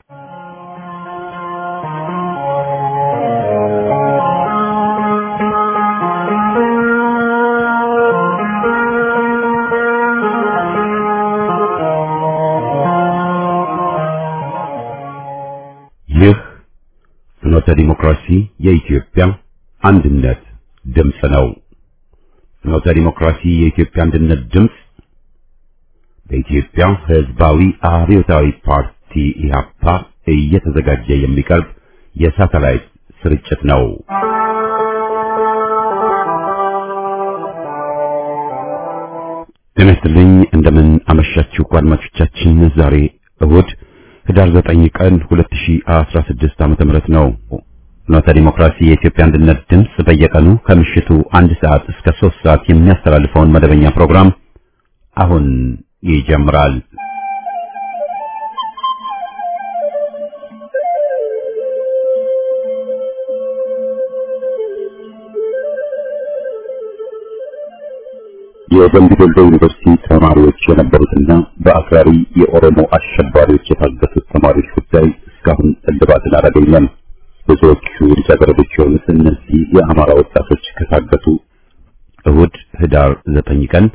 ይህ ፍኖተ ዲሞክራሲ የኢትዮጵያ አንድነት ድምፅ ነው። ፍኖተ ዲሞክራሲ የኢትዮጵያ አንድነት ድምፅ በኢትዮጵያ ሕዝባዊ አብዮታዊ ፓርቲ ኢህአፓ እየተዘጋጀ የሚቀርብ የሳተላይት ስርጭት ነው። ጤና ይስጥልኝ። እንደምን አመሻችሁ አድማጮቻችን። ዛሬ እሁድ ህዳር 9 ቀን 2016 ዓመተ ምህረት ነው። ፍኖተ ዲሞክራሲ የኢትዮጵያ አንድነት ድምፅ በየቀኑ ከምሽቱ አንድ ሰዓት እስከ 3 ሰዓት የሚያስተላልፈውን መደበኛ ፕሮግራም አሁን ይጀምራል። የደምቢ ዶሎ ዩኒቨርሲቲ ተማሪዎች የነበሩትና በአክራሪ የኦሮሞ አሸባሪዎች የታገቱት ተማሪዎች ጉዳይ እስካሁን እልባትን አላገኘም። ብዙዎቹ ልጃገረዶች የሆኑት እነዚህ የአማራ ወጣቶች ከታገቱ እሁድ ህዳር 9 ቀን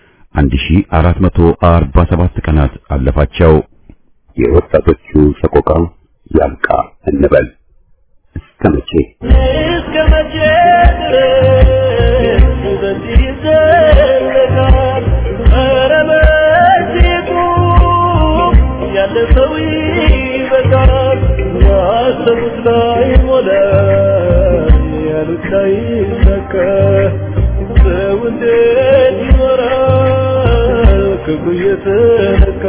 1447 ቀናት አለፋቸው። የወጣቶቹ ሰቆቃ ያብቃ እንበል። እስከ መቼ እስከ መቼ ድረስ በዚህ ይዘለቃል? ኧረ መቼቱ ያለፈው ይበቃል። ያሰቡት ላይ ሞላ፣ ያሉት ላይ ይሳካ። ሰው እንዴት ይኖራል ክብሩ እየተነካ?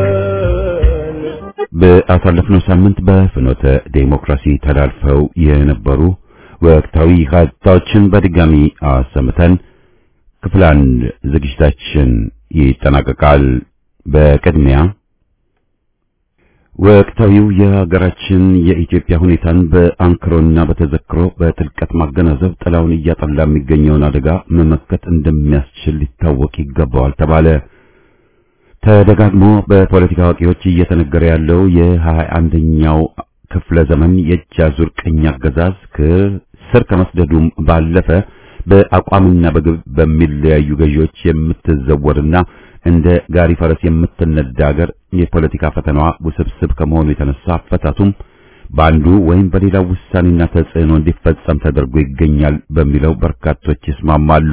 በአሳለፍነው ሳምንት በፍኖተ ዴሞክራሲ ተላልፈው የነበሩ ወቅታዊ ሀሳቦችን በድጋሚ አሰምተን ክፍል አንድ ዝግጅታችን ይጠናቀቃል። በቅድሚያ ወቅታዊው የሀገራችን የኢትዮጵያ ሁኔታን በአንክሮና በተዘክሮ በጥልቀት ማገናዘብ ጥላውን እያጠላ የሚገኘውን አደጋ መመከት እንደሚያስችል ሊታወቅ ይገባዋል ተባለ። ተደጋግሞ በፖለቲካ አዋቂዎች እየተነገረ ያለው የሀያ አንደኛው ክፍለ ዘመን የእጅ አዙር ቅኝ አገዛዝ ከስር ከመስደዱም ባለፈ በአቋምና በግብ በሚለያዩ ገዢዎች የምትዘወርና እንደ ጋሪ ፈረስ የምትነዳ ሀገር የፖለቲካ ፈተናዋ ውስብስብ ከመሆኑ የተነሳ አፈታቱም በአንዱ ወይም በሌላው ውሳኔና ተጽዕኖ እንዲፈጸም ተደርጎ ይገኛል በሚለው በርካቶች ይስማማሉ።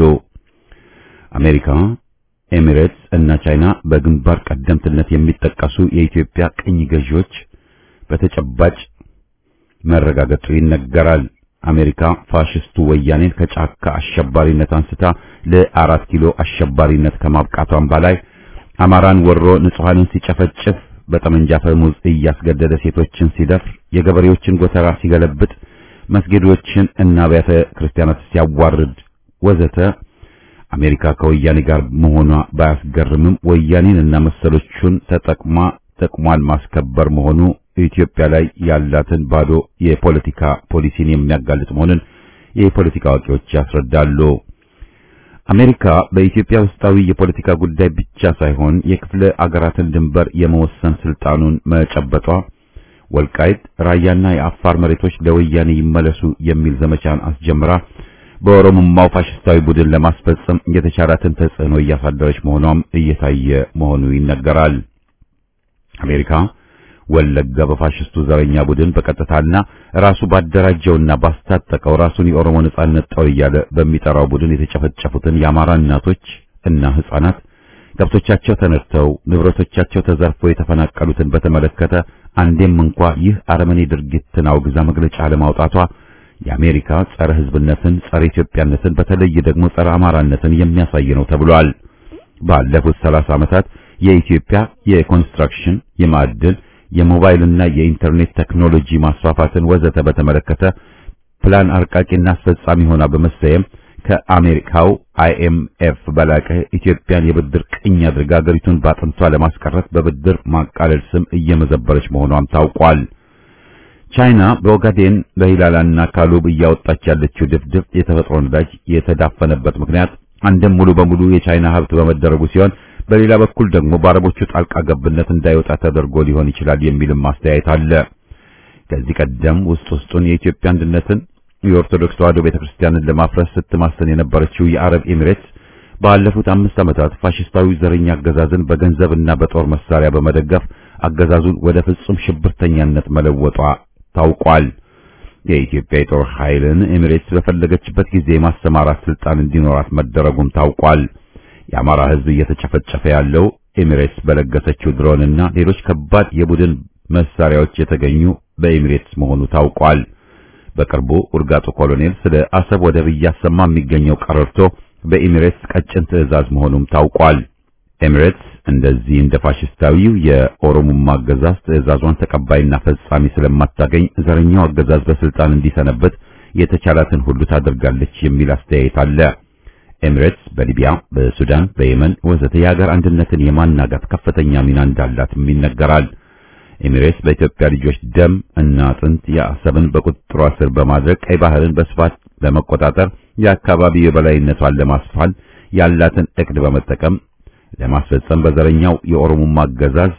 አሜሪካ ኤሚሬትስ እና ቻይና በግንባር ቀደምትነት የሚጠቀሱ የኢትዮጵያ ቅኝ ገዢዎች በተጨባጭ መረጋገጡ ይነገራል። አሜሪካ ፋሽስቱ ወያኔን ከጫካ አሸባሪነት አንስታ ለአራት ኪሎ አሸባሪነት ከማብቃቷን በላይ አማራን ወሮ ንጹሐንን ሲጨፈጭፍ በጠመንጃ ፈሙዝ እያስገደደ ሴቶችን ሲደፍር፣ የገበሬዎችን ጎተራ ሲገለብጥ፣ መስጊዶችን እና አብያተ ክርስቲያናት ሲያዋርድ ወዘተ አሜሪካ ከወያኔ ጋር መሆኗ ባያስገርምም ወያኔን እና መሰሎቹን ተጠቅማ ጥቅሟን ማስከበር መሆኑ ኢትዮጵያ ላይ ያላትን ባዶ የፖለቲካ ፖሊሲን የሚያጋልጥ መሆኑን የፖለቲካ አዋቂዎች ያስረዳሉ። አሜሪካ በኢትዮጵያ ውስጣዊ የፖለቲካ ጉዳይ ብቻ ሳይሆን የክፍለ አገራትን ድንበር የመወሰን ስልጣኑን መጨበጧ ወልቃይት፣ ራያና የአፋር መሬቶች ለወያኔ ይመለሱ የሚል ዘመቻን አስጀምራ በኦሮሞማው ፋሽስታዊ ቡድን ለማስፈጸም የተቻላትን ተጽዕኖ እያሳደረች መሆኗም እየታየ መሆኑ ይነገራል። አሜሪካ ወለጋ በፋሽስቱ ዘረኛ ቡድን በቀጥታና ራሱ ባደራጀውና ባስታጠቀው ራሱን የኦሮሞ ነጻነት ጦር እያለ በሚጠራው ቡድን የተጨፈጨፉትን የአማራ እናቶች እና ሕፃናት ከብቶቻቸው ተነድተው ንብረቶቻቸው ተዘርፎ የተፈናቀሉትን በተመለከተ አንዴም እንኳ ይህ አረመኔ ድርጊትን አውግዛ መግለጫ ለማውጣቷ የአሜሪካ ጸረ ሕዝብነትን፣ ጸረ ኢትዮጵያነትን በተለይ ደግሞ ጸረ አማራነትን የሚያሳይ ነው ተብሏል። ባለፉት ሰላሳ ዓመታት የኢትዮጵያ የኮንስትራክሽን፣ የማዕድን፣ የሞባይልና የኢንተርኔት ቴክኖሎጂ ማስፋፋትን ወዘተ በተመለከተ ፕላን አርቃቂና አስፈጻሚ ሆና በመሰየም ከአሜሪካው አይኤምኤፍ በላቀ ኢትዮጵያን የብድር ቅኝ አድርጋ አገሪቱን ባጥንቷ ለማስቀረት በብድር ማቃለል ስም እየመዘበረች መሆኗም ታውቋል። ቻይና በኦጋዴን በሂላላና ካሉብ እያወጣች ያለችው ድፍድፍ የተፈጥሮ ነዳጅ የተዳፈነበት ምክንያት አንድም ሙሉ በሙሉ የቻይና ሀብት በመደረጉ ሲሆን በሌላ በኩል ደግሞ በአረቦቹ ጣልቃ ገብነት እንዳይወጣ ተደርጎ ሊሆን ይችላል የሚልም አስተያየት አለ። ከዚህ ቀደም ውስጥ ውስጡን የኢትዮጵያ አንድነትን የኦርቶዶክስ ተዋሕዶ ቤተክርስቲያንን ለማፍረስ ስትማሰን የነበረችው የአረብ ኤሚሬትስ ባለፉት አምስት ዓመታት ፋሽስታዊ ዘረኛ አገዛዝን በገንዘብና በጦር መሳሪያ በመደገፍ አገዛዙን ወደ ፍጹም ሽብርተኛነት መለወጧ ታውቋል። የኢትዮጵያ የጦር ኃይልን ኤሚሬትስ በፈለገችበት ጊዜ የማሰማራት ስልጣን እንዲኖራት መደረጉም ታውቋል። የአማራ ሕዝብ እየተጨፈጨፈ ያለው ኤሚሬትስ በለገሰችው ድሮንና ሌሎች ከባድ የቡድን መሳሪያዎች የተገኙ በኤሚሬትስ መሆኑ ታውቋል። በቅርቡ ውርጋጡ ኮሎኔል ስለ አሰብ ወደብ እያሰማ የሚገኘው ቀረርቶ በኤሚሬትስ ቀጭን ትዕዛዝ መሆኑም ታውቋል። ኤሚሬትስ እንደዚህ እንደ ፋሽስታዊው የኦሮሞማ አገዛዝ ትዕዛዟን ተቀባይና ፈጻሚ ስለማታገኝ ዘረኛው አገዛዝ በስልጣን እንዲሰነበት የተቻላትን ሁሉ ታደርጋለች የሚል አስተያየት አለ። ኤሚሬትስ በሊቢያ፣ በሱዳን፣ በየመን ወዘተ የሀገር አንድነትን የማናጋት ከፍተኛ ሚና እንዳላትም ይነገራል። ኤሚሬትስ በኢትዮጵያ ልጆች ደም እና አጥንት የአሰብን በቁጥጥሯ ስር በማድረግ ቀይ ባህርን በስፋት በመቆጣጠር የአካባቢው የበላይነቷን ለማስፋል ያላትን እቅድ በመጠቀም ለማስፈጸም በዘረኛው የኦሮሞማ አገዛዝ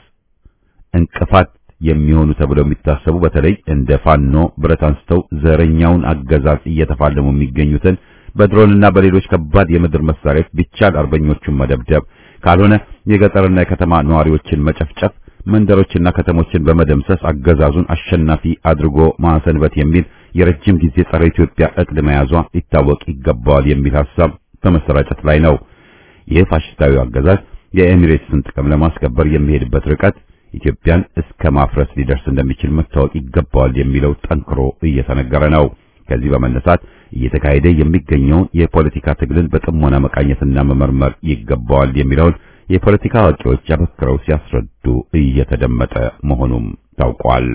እንቅፋት የሚሆኑ ተብለው የሚታሰቡ በተለይ እንደ ፋኖ ብረት አንስተው ዘረኛውን አገዛዝ እየተፋለሙ የሚገኙትን በድሮንና በሌሎች ከባድ የምድር መሳሪያዎች ቢቻል አርበኞቹን መደብደብ ካልሆነ የገጠርና የከተማ ነዋሪዎችን መጨፍጨፍ መንደሮችና ከተሞችን በመደምሰስ አገዛዙን አሸናፊ አድርጎ ማሰንበት የሚል የረጅም ጊዜ ጸረ ኢትዮጵያ እቅድ መያዟ ሊታወቅ ይገባዋል የሚል ሐሳብ በመሰራጨት ላይ ነው። ይህ ፋሽስታዊ አገዛዝ የኤሚሬትስን ጥቅም ለማስከበር የሚሄድበት ርቀት ኢትዮጵያን እስከ ማፍረስ ሊደርስ እንደሚችል መታወቅ ይገባዋል የሚለው ጠንክሮ እየተነገረ ነው። ከዚህ በመነሳት እየተካሄደ የሚገኘውን የፖለቲካ ትግልን በጥሞና መቃኘትና መመርመር ይገባዋል የሚለውን የፖለቲካ አዋቂዎች አበክረው ሲያስረዱ እየተደመጠ መሆኑም ታውቋል።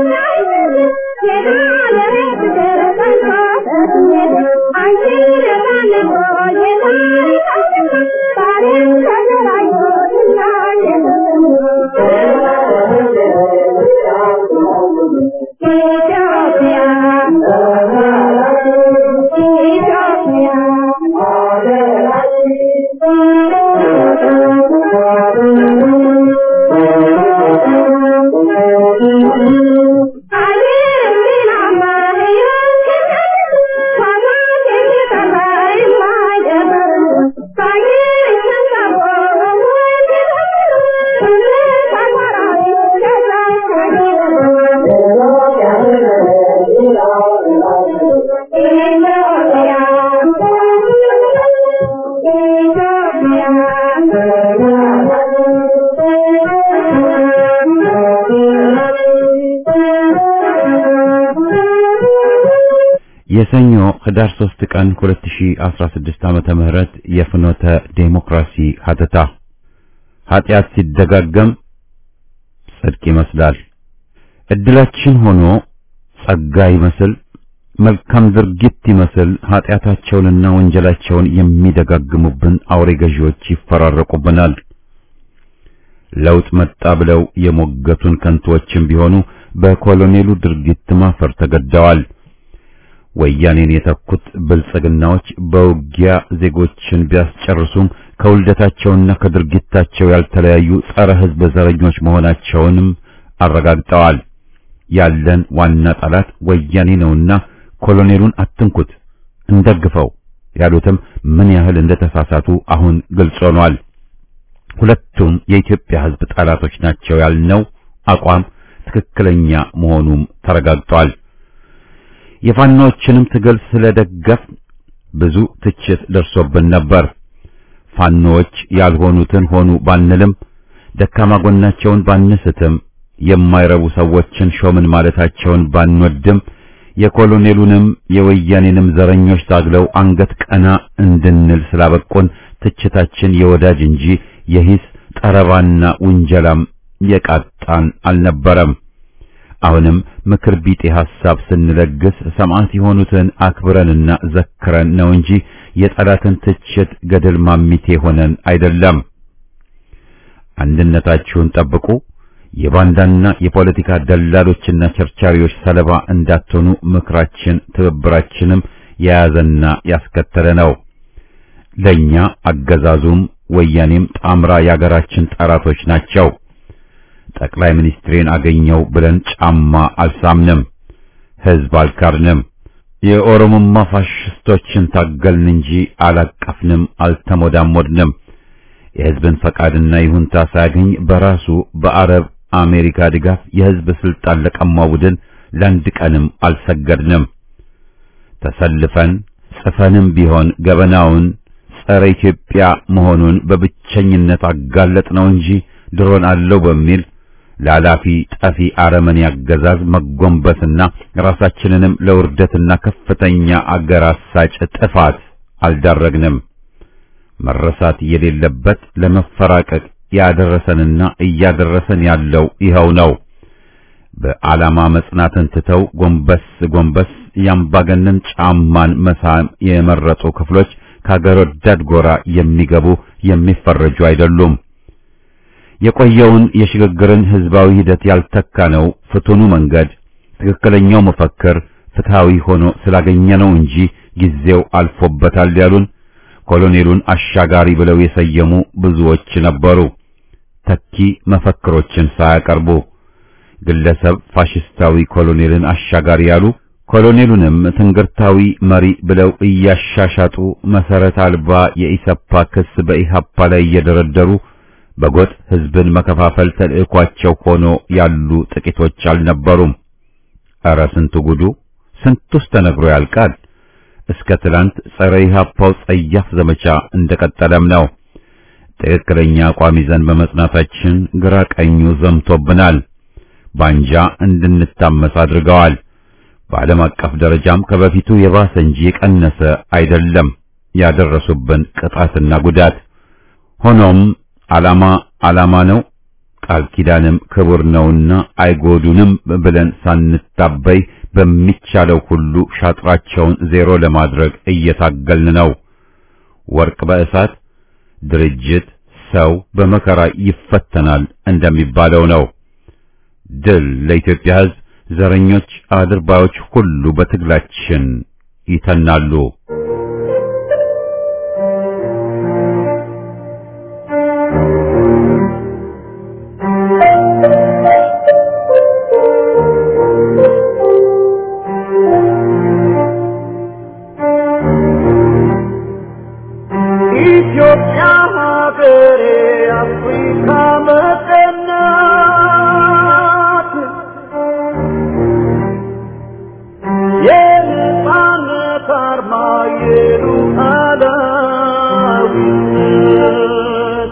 የሰኞ ህዳር 3 ቀን 2016 ዓመተ ምህረት የፍኖተ ዴሞክራሲ ሀተታ ኃጢአት ሲደጋገም ጽድቅ ይመስላል። እድላችን ሆኖ ጸጋ ይመስል መልካም ድርጊት ይመስል ኃጢአታቸውንና ወንጀላቸውን የሚደጋግሙብን አውሬ ገዢዎች ይፈራረቁብናል። ለውጥ መጣ ብለው የሞገቱን ከንቶዎችም ቢሆኑ በኮሎኔሉ ድርጊት ማፈር ተገደዋል። ወያኔን የተኩት ብልጽግናዎች በውጊያ ዜጎችን ቢያስጨርሱም ከውልደታቸውና ከድርጊታቸው ያልተለያዩ ጸረ ሕዝብ ዘረኞች መሆናቸውንም አረጋግጠዋል። ያለን ዋና ጠላት ወያኔ ነውና ኮሎኔሉን አትንኩት፣ እንደግፈው ያሉትም ምን ያህል እንደተሳሳቱ አሁን ግልጽ ሆኗል። ሁለቱም የኢትዮጵያ ሕዝብ ጠላቶች ናቸው ያልነው አቋም ትክክለኛ መሆኑም ተረጋግጧል። የፋኖዎችንም ትግል ስለደገፍ ብዙ ትችት ደርሶብን ነበር። ፋኖዎች ያልሆኑትን ሆኑ ባንልም ደካማ ጎናቸውን ባንስትም የማይረቡ ሰዎችን ሾምን ማለታቸውን ባንወድም የኮሎኔሉንም የወያኔንም ዘረኞች ታግለው አንገት ቀና እንድንል ስላበቁን ትችታችን የወዳጅ እንጂ የሂስ ጠረባና ውንጀላም የቃጣን አልነበረም። አሁንም ምክር ቢጤ ሐሳብ ስንለግስ ሰማዕት የሆኑትን አክብረንና ዘክረን ነው እንጂ የጠላትን ትችት ገደል ማሚቴ ሆነን አይደለም። አንድነታችሁን ጠብቁ፣ የባንዳና የፖለቲካ ደላሎችና ቸርቻሪዎች ሰለባ እንዳትሆኑ ምክራችን ትብብራችንም የያዘና ያስከተለ ነው። ለኛ አገዛዙም ወያኔም ጣምራ የአገራችን ጠላቶች ናቸው። ጠቅላይ ሚኒስትሬን አገኘው ብለን ጫማ አልሳምንም፣ ሕዝብ አልካድንም። የኦሮሞማ ፋሽስቶችን ታገልን እንጂ አላቀፍንም፣ አልተሞዳሞድንም። የሕዝብን ፈቃድና ይሁንታ ሳያገኝ በራሱ በአረብ አሜሪካ ድጋፍ የሕዝብ ስልጣን ለቀማው ቡድን ለአንድ ቀንም አልሰገድንም። ተሰልፈን ጽፈንም ቢሆን ገበናውን ጸረ ኢትዮጵያ መሆኑን በብቸኝነት አጋለጥ ነው እንጂ ድሮን አለው በሚል ላላፊ ጠፊ አረመኔ አገዛዝ መጎንበስና ራሳችንንም ለውርደትና ከፍተኛ አገር አሳጭ ጥፋት አልዳረግንም። መረሳት የሌለበት ለመፈራቀቅ ያደረሰንና እያደረሰን ያለው ይኸው ነው። በዓላማ መጽናትን ትተው ጎንበስ ጎንበስ ያምባገነን ጫማን መሳም የመረጡ ክፍሎች ከአገር ወዳድ ጎራ የሚገቡ የሚፈረጁ አይደሉም። የቆየውን የሽግግርን ህዝባዊ ሂደት ያልተካ ነው ፍቱኑ መንገድ ትክክለኛው መፈክር ፍትሃዊ ሆኖ ስላገኘ ነው እንጂ ጊዜው አልፎበታል ያሉን ኮሎኔሉን አሻጋሪ ብለው የሰየሙ ብዙዎች ነበሩ። ተኪ መፈክሮችን ሳያቀርቡ ግለሰብ ፋሽስታዊ ኮሎኔልን አሻጋሪ ያሉ ኮሎኔሉንም ትንግርታዊ መሪ ብለው እያሻሻጡ መሰረት አልባ የኢሰፓ ክስ በኢሃፓ ላይ እየደረደሩ በጎጥ ህዝብን መከፋፈል ተልእኳቸው ሆኖ ያሉ ጥቂቶች አልነበሩም። ኧረ ስንቱ ጉዱ! ስንቱስ ተነግሮ ያልቃል። እስከ ትላንት ጸረ ኢሃፓው ጸያፍ ዘመቻ እንደቀጠለም ነው። ትክክለኛ አቋም ይዘን በመጽናታችን ግራ ቀኙ ዘምቶብናል። ባንጃ እንድንታመስ አድርገዋል። በዓለም አቀፍ ደረጃም ከበፊቱ የባሰ እንጂ የቀነሰ አይደለም ያደረሱብን ቅጣትና ጉዳት። ሆኖም ዓላማ ዓላማ ነው፣ ቃል ኪዳንም ክቡር ነውና አይጎዱንም ብለን ሳንታበይ በሚቻለው ሁሉ ሻጥራቸውን ዜሮ ለማድረግ እየታገልን ነው። ወርቅ በእሳት ድርጅት ሰው በመከራ ይፈተናል እንደሚባለው ነው። ድል ለኢትዮጵያ ሕዝብ። ዘረኞች አድርባዮች ሁሉ በትግላችን ይተናሉ። ኢትዮጵያ ሀገሬ አፍሪካ መቀናት የነጻነት አርማ የሉዓላዊነት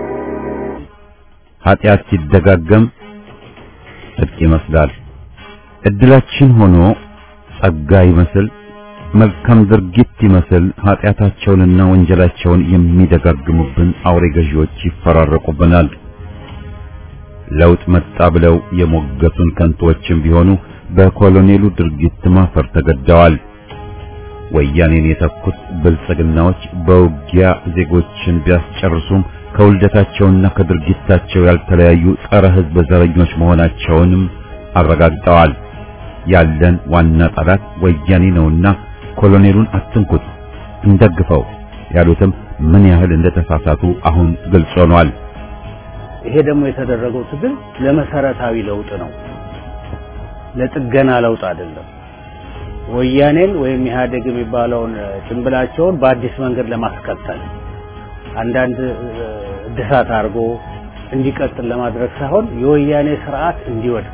ኃጢአት ሲደጋገም ጽድቅ ይመስላል። እድላችን ሆኖ ጸጋ ይመስል መልካም ድርጊት ይመስል ኃጢአታቸውንና ወንጀላቸውን የሚደጋግሙብን አውሬ ገዢዎች ይፈራረቁብናል። ለውጥ መጣ ብለው የሞገቱን ከንቶችም ቢሆኑ በኮሎኔሉ ድርጊት ማፈር ተገደዋል። ወያኔን የተኩት ብልጽግናዎች በውጊያ ዜጎችን ቢያስጨርሱም ከውልደታቸውና ከድርጊታቸው ያልተለያዩ ጸረ ሕዝብ ዘረኞች መሆናቸውንም አረጋግጠዋል። ያለን ዋና ጠላት ወያኔ ነውና ኮሎኔሉን አትንኩት፣ እንደግፈው ያሉትም ምን ያህል እንደተሳሳቱ አሁን ግልጽ ሆኗል። ይሄ ደግሞ የተደረገው ትግል ለመሰረታዊ ለውጥ ነው፣ ለጥገና ለውጥ አይደለም። ወያኔን ወይም ኢህአዴግ የሚባለውን ጭንብላቸውን በአዲስ መንገድ ለማስቀጠል አንዳንድ እድሳት አድርጎ እንዲቀጥል ለማድረግ ሳይሆን የወያኔ ስርዓት እንዲወድቅ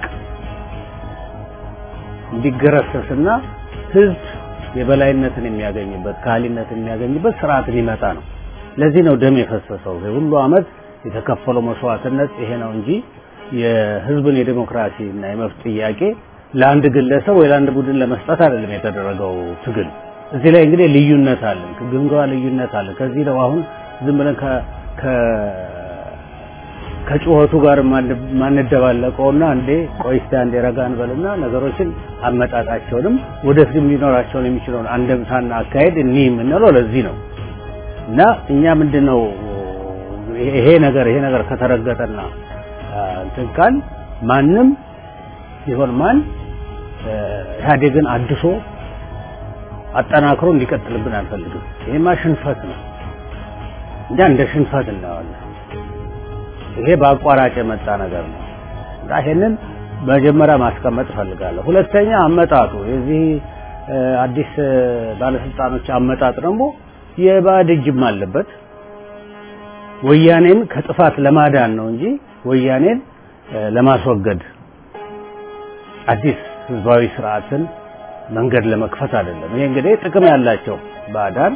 እንዲገረሰስና ህዝብ የበላይነትን የሚያገኝበት ካህሊነትን የሚያገኝበት ስርዓት ሊመጣ ነው። ለዚህ ነው ደም የፈሰሰው። ሁሉ አመት የተከፈለው መስዋዕትነት ይሄ ነው እንጂ የህዝብን የዲሞክራሲ እና የመብት ጥያቄ ለአንድ ግለሰብ ወይ ለአንድ ቡድን ለመስጠት አይደለም የተደረገው ትግል። እዚህ ላይ እንግዲህ ልዩነት አለን፣ ግምገማ ልዩነት አለን። ከዚህ ነው አሁን ዝም ብለን ከጩኸቱ ጋር ማንደባለቀውና እንዴ ቆይ እስቲ አንዴ ረጋ እንበልና ነገሮችን አመጣጣቸውንም ወደፊት ሊኖራቸውን የሚችለውን አንደምታና አካሄድ እኒህ የምንለው ለዚህ ነው እና እኛ ምንድነው ይሄ ነገር ይሄ ነገር ከተረገጠና እንትን ካል ማንም ይሆን ማን ኢህአዴግን አድሶ አጠናክሮ እንዲቀጥልብን አንፈልግም። ይሄማ ሽንፈት ነው። እኛ እንደ ሽንፈት እናየዋለን። ይሄ በአቋራጭ የመጣ ነገር ነው እና ይሄንን መጀመሪያ ማስቀመጥ እፈልጋለሁ። ሁለተኛ አመጣጡ የዚህ አዲስ ባለስልጣኖች አመጣጥ ደግሞ የባዕድ እጅም አለበት። ወያኔን ከጥፋት ለማዳን ነው እንጂ ወያኔን ለማስወገድ አዲስ ህዝባዊ ስርዓትን መንገድ ለመክፈት አይደለም። ይሄ እንግዲህ ጥቅም ያላቸው ባዕዳን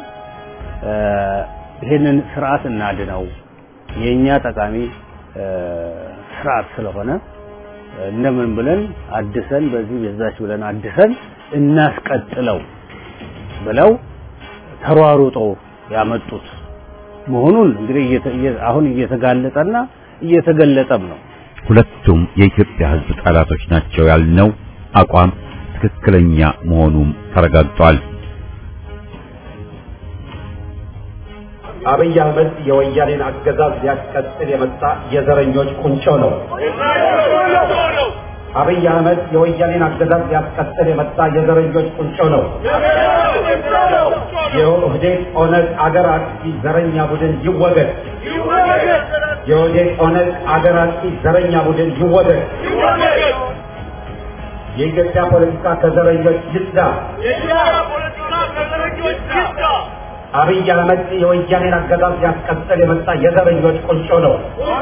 ይሄንን ስርዓት እናድነው የኛ ጠቃሚ ስርዓት ስለሆነ እንደምን ብለን አድሰን በዚህ በዛች ብለን አድሰን እናስቀጥለው ብለው ተሯሩጠው ያመጡት መሆኑን እንግዲህ አሁን እየተጋለጠና እየተገለጠም ነው። ሁለቱም የኢትዮጵያ ህዝብ ጠላቶች ናቸው ያልነው አቋም ትክክለኛ መሆኑም ተረጋግጧል። አብይ አህመድ የወያኔን አገዛዝ ሊያስቀጥል የመጣ የዘረኞች ቁንጮ ነው። አብይ አህመድ የወያኔን አገዛዝ ሊያስቀጥል የመጣ የዘረኞች ቁንጮ ነው። የኦህዴድ ኦነግ አገር አጥፊ ዘረኛ ቡድን ይወገድ። የኦህዴድ ኦነግ አገር አጥፊ ዘረኛ ቡድን ይወገድ። የኢትዮጵያ ፖለቲካ ከዘረኞች ይጽዳ። አብይ አህመድ የወያኔን አገዛዝ ሊያስቀጥል የመጣ የዘረኞች ቁንጮ ነው።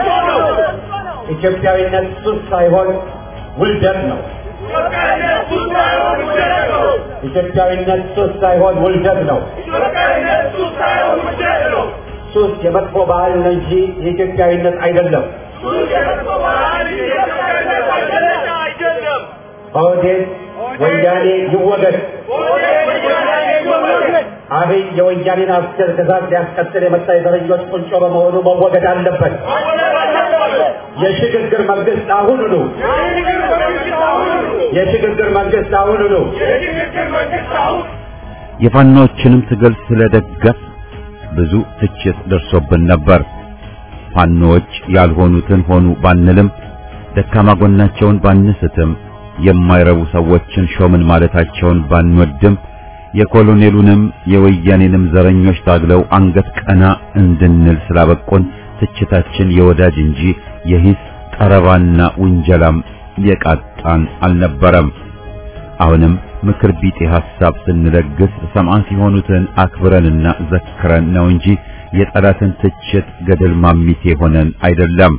ኢትዮጵያዊነት ሱስ ሳይሆን ውልደት ነው። ኢትዮጵያዊነት ሱስ ሳይሆን ውልደት ነው። ሱስ የመጥፎ ባህል ነው እንጂ የኢትዮጵያዊነት አይደለም። ኦህዴድ ወያኔ ይወገድ። አብይ የወያኔን አገዛዝ ሊያስቀጥል የመጣ የዘረኞች ቁንጮ በመሆኑ መወገድ አለበት። የሽግግር መንግስት አሁን ነው። የሽግግር መንግስት አሁን ነው። የፋኖችንም ትግል ስለደገፍ ብዙ ትችት ደርሶብን ነበር። ፋኖች ያልሆኑትን ሆኑ ባንልም ደካማ ጎናቸውን ባንስትም የማይረቡ ሰዎችን ሾምን ማለታቸውን ባንወድም የኮሎኔሉንም የወያኔንም ዘረኞች ታግለው አንገት ቀና እንድንል ስላበቁን ትችታችን የወዳጅ እንጂ የሂስ ጠረባና ውንጀላም የቃጣን አልነበረም። አሁንም ምክር ቢጤ ሐሳብ ስንለግስ ሰማዕት የሆኑትን አክብረንና ዘክረን ነው እንጂ የጠላትን ትችት ገደል ማሚቴ ሆነን አይደለም።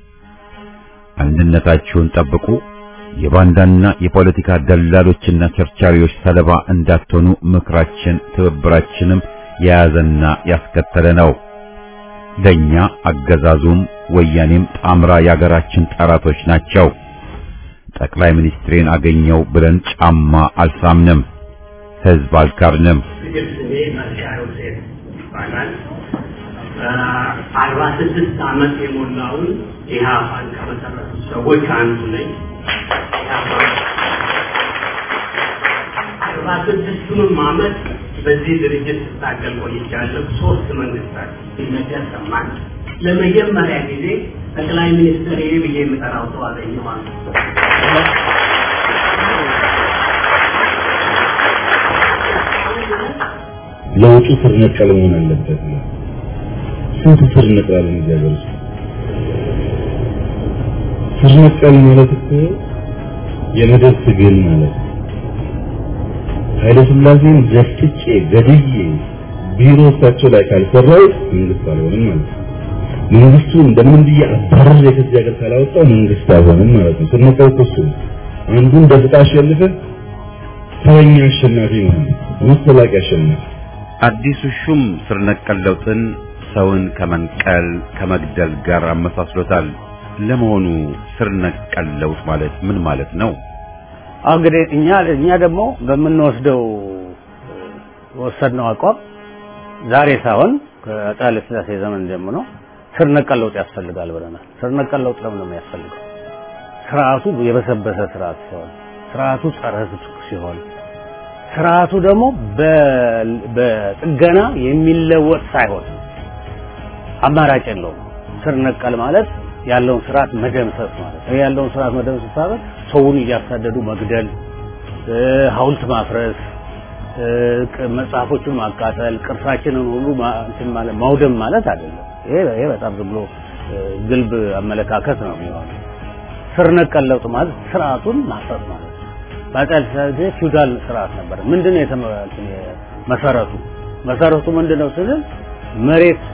አንድነታችሁን ጠብቁ፣ የባንዳና የፖለቲካ ደላሎችና ቸርቻሪዎች ሰለባ እንዳትሆኑ ምክራችን ትብብራችንም የያዘና ያስከተለ ነው። ለኛ አገዛዙም ወያኔም ጣምራ የአገራችን ጠላቶች ናቸው። ጠቅላይ ሚኒስትሬን አገኘው ብለን ጫማ አልሳምንም፣ ህዝብ አልካርንም። ልጅ ስሜ መርሻ ዮሴፍ ይባላል። አርባ ስድስት ዓመት የሞላውን ኢህአፓን ከመሰረቱ ሰዎች አንዱ ነኝ። አርባ ስድስቱንም ዓመት በዚህ ድርጅት ስታገል ቆይቻለሁ። ሶስት መንግስታት ሲነገር ሰማን። ለመጀመሪያ ጊዜ ጠቅላይ ሚኒስትር ይሄ ብዬ የምጠራው ሰው አገኘዋለሁ። ለውጡ ስር ነቀል መሆን አለበት ነው። ስንት ስር ነቅላለን እዚህ ሀገር ውስጥ? ስር ነቀል ማለት እኮ የመደብ ትግል ማለት ነው። ኃይለ ሥላሴን ዘፍጥጬ ገድዬ ቢሮ እሳቸው ላይ ካልሰራው መንግስት አልሆንም ማለት ነው። መንግስቱ እንደምን ብዬ አባረር ከዚህ ሀገር ካላወጣው መንግስት አልሆንም ማለት ነው። ስር ነቀል እኮ እሱ ነው። አንዱን ደፍጣ አሸንፈህ ተረኛ አሸናፊ ማለት ነው። መስተላቂ አሸናፊ አዲሱ ሹም ስር ነቀል ለውጥን ሰውን ከመንቀል ከመግደል ጋር አመሳስሎታል። ለመሆኑ ስር ነቀል ለውጥ ማለት ምን ማለት ነው? አሁን እንግዲህ እኛ እኛ ደግሞ በምንወስደው ወሰድነው አቋም ዛሬ ሳይሆን ከአፄ ኃይለ ሥላሴ ዘመን ጀምሮ ስር ነቀል ለውጥ ያስፈልጋል ብለናል። ስር ነቀል ለውጥ ለምን ነው የሚያስፈልገው? ስርዓቱ የበሰበሰ ስርዓት ሲሆን፣ ስርዓቱ ጸረ ሕዝብ ሲሆን፣ ስርዓቱ ደግሞ በጥገና የሚለወጥ ሳይሆን አማራጭ የለውም። ስር ነቀል ማለት ያለውን ስርዓት መደምሰስ ማለት ነው። ያለውን ስርዓት መደምሰስ ማለት ሰውን እያሳደዱ መግደል፣ ሐውልት ማፍረስ፣ መጽሐፎቹን ማቃጠል፣ ቅርሳችንን ሁሉ እንትን ማለት ማውደም ማለት አይደለም። ይሄ ይሄ በጣም ዝም ብሎ ግልብ አመለካከት ነው የሚሆነው። ስር ነቀል ለውጥ ማለት ስርዓቱን ማፍረስ ማለት ነው። በአፄ ኃይለ ሥላሴ ፊውዳል ስርዓት ነበር። ምንድን ነው መሰረቱ? መሰረቱ ምንድን ነው ስንል መሬት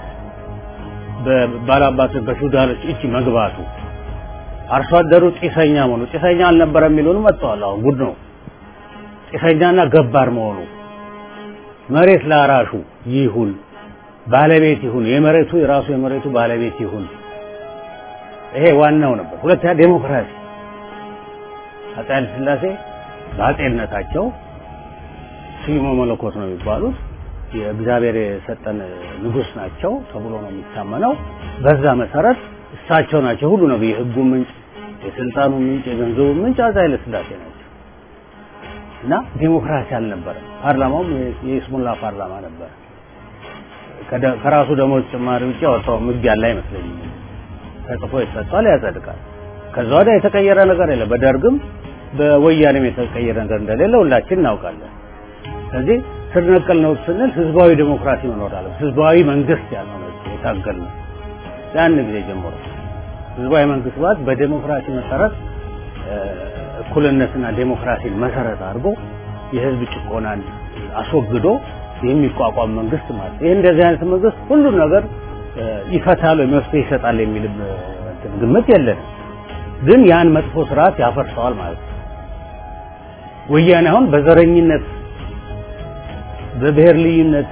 በባላባት በፊውዳሎች እጅ መግባቱ አርሶ አደሩ ጢሰኛ መሆኑ ጢሰኛ አልነበረ የሚሉን መጥተዋል። አሁን ጉድ ነው። ጢሰኛና ገባር መሆኑ መሬት ለአራሹ ይሁን ባለቤት ይሁን የመሬቱ የራሱ የመሬቱ ባለቤት ይሁን። ይሄ ዋናው ነበር። ሁለተኛ ዴሞክራሲ አፄ ኃይለ ሥላሴ በአፄነታቸው ስዩመ መለኮት ነው የሚባሉት የእግዚአብሔር የሰጠን ንጉስ ናቸው ተብሎ ነው የሚታመነው። በዛ መሰረት እሳቸው ናቸው ሁሉ ነው የህጉ ምንጭ፣ የስልጣኑ ምንጭ፣ የገንዘቡ ምንጭ አፄ ኃይለ ሥላሴ ናቸው እና ዲሞክራሲ አልነበረም። ፓርላማውም የይስሙላ ፓርላማ ነበር። ከራሱ ደሞዝ ጭማሪ ውጭ ያወጣው ህግ ያለ አይመስለኝም። ተጽፎ ይሰጣል፣ ያጸድቃል። ከዛ ወዲያ የተቀየረ ነገር የለም። በደርግም በወያኔም የተቀየረ ነገር እንደሌለ ሁላችን እናውቃለን። ስለዚህ ስር ነቀል ነው ስንል ህዝባዊ ዴሞክራሲ መኖር አለ። ህዝባዊ መንግስት ያለው ነው የታገል ነው ያን ጊዜ ጀምሮ ህዝባዊ መንግስት ማለት በዴሞክራሲ መሰረት እኩልነትና ዴሞክራሲን መሰረት አድርጎ የህዝብ ጭቆናን አስወግዶ የሚቋቋም መንግስት ማለት ይህ እንደዚህ አይነት መንግስት ሁሉን ነገር ይፈታል ወይ መፍትሄ ይሰጣል የሚል ግምት የለንም። ግን ያን መጥፎ ስርዓት ያፈርሰዋል ማለት ነው። ወያኔ አሁን በዘረኝነት በብሔር ልዩነት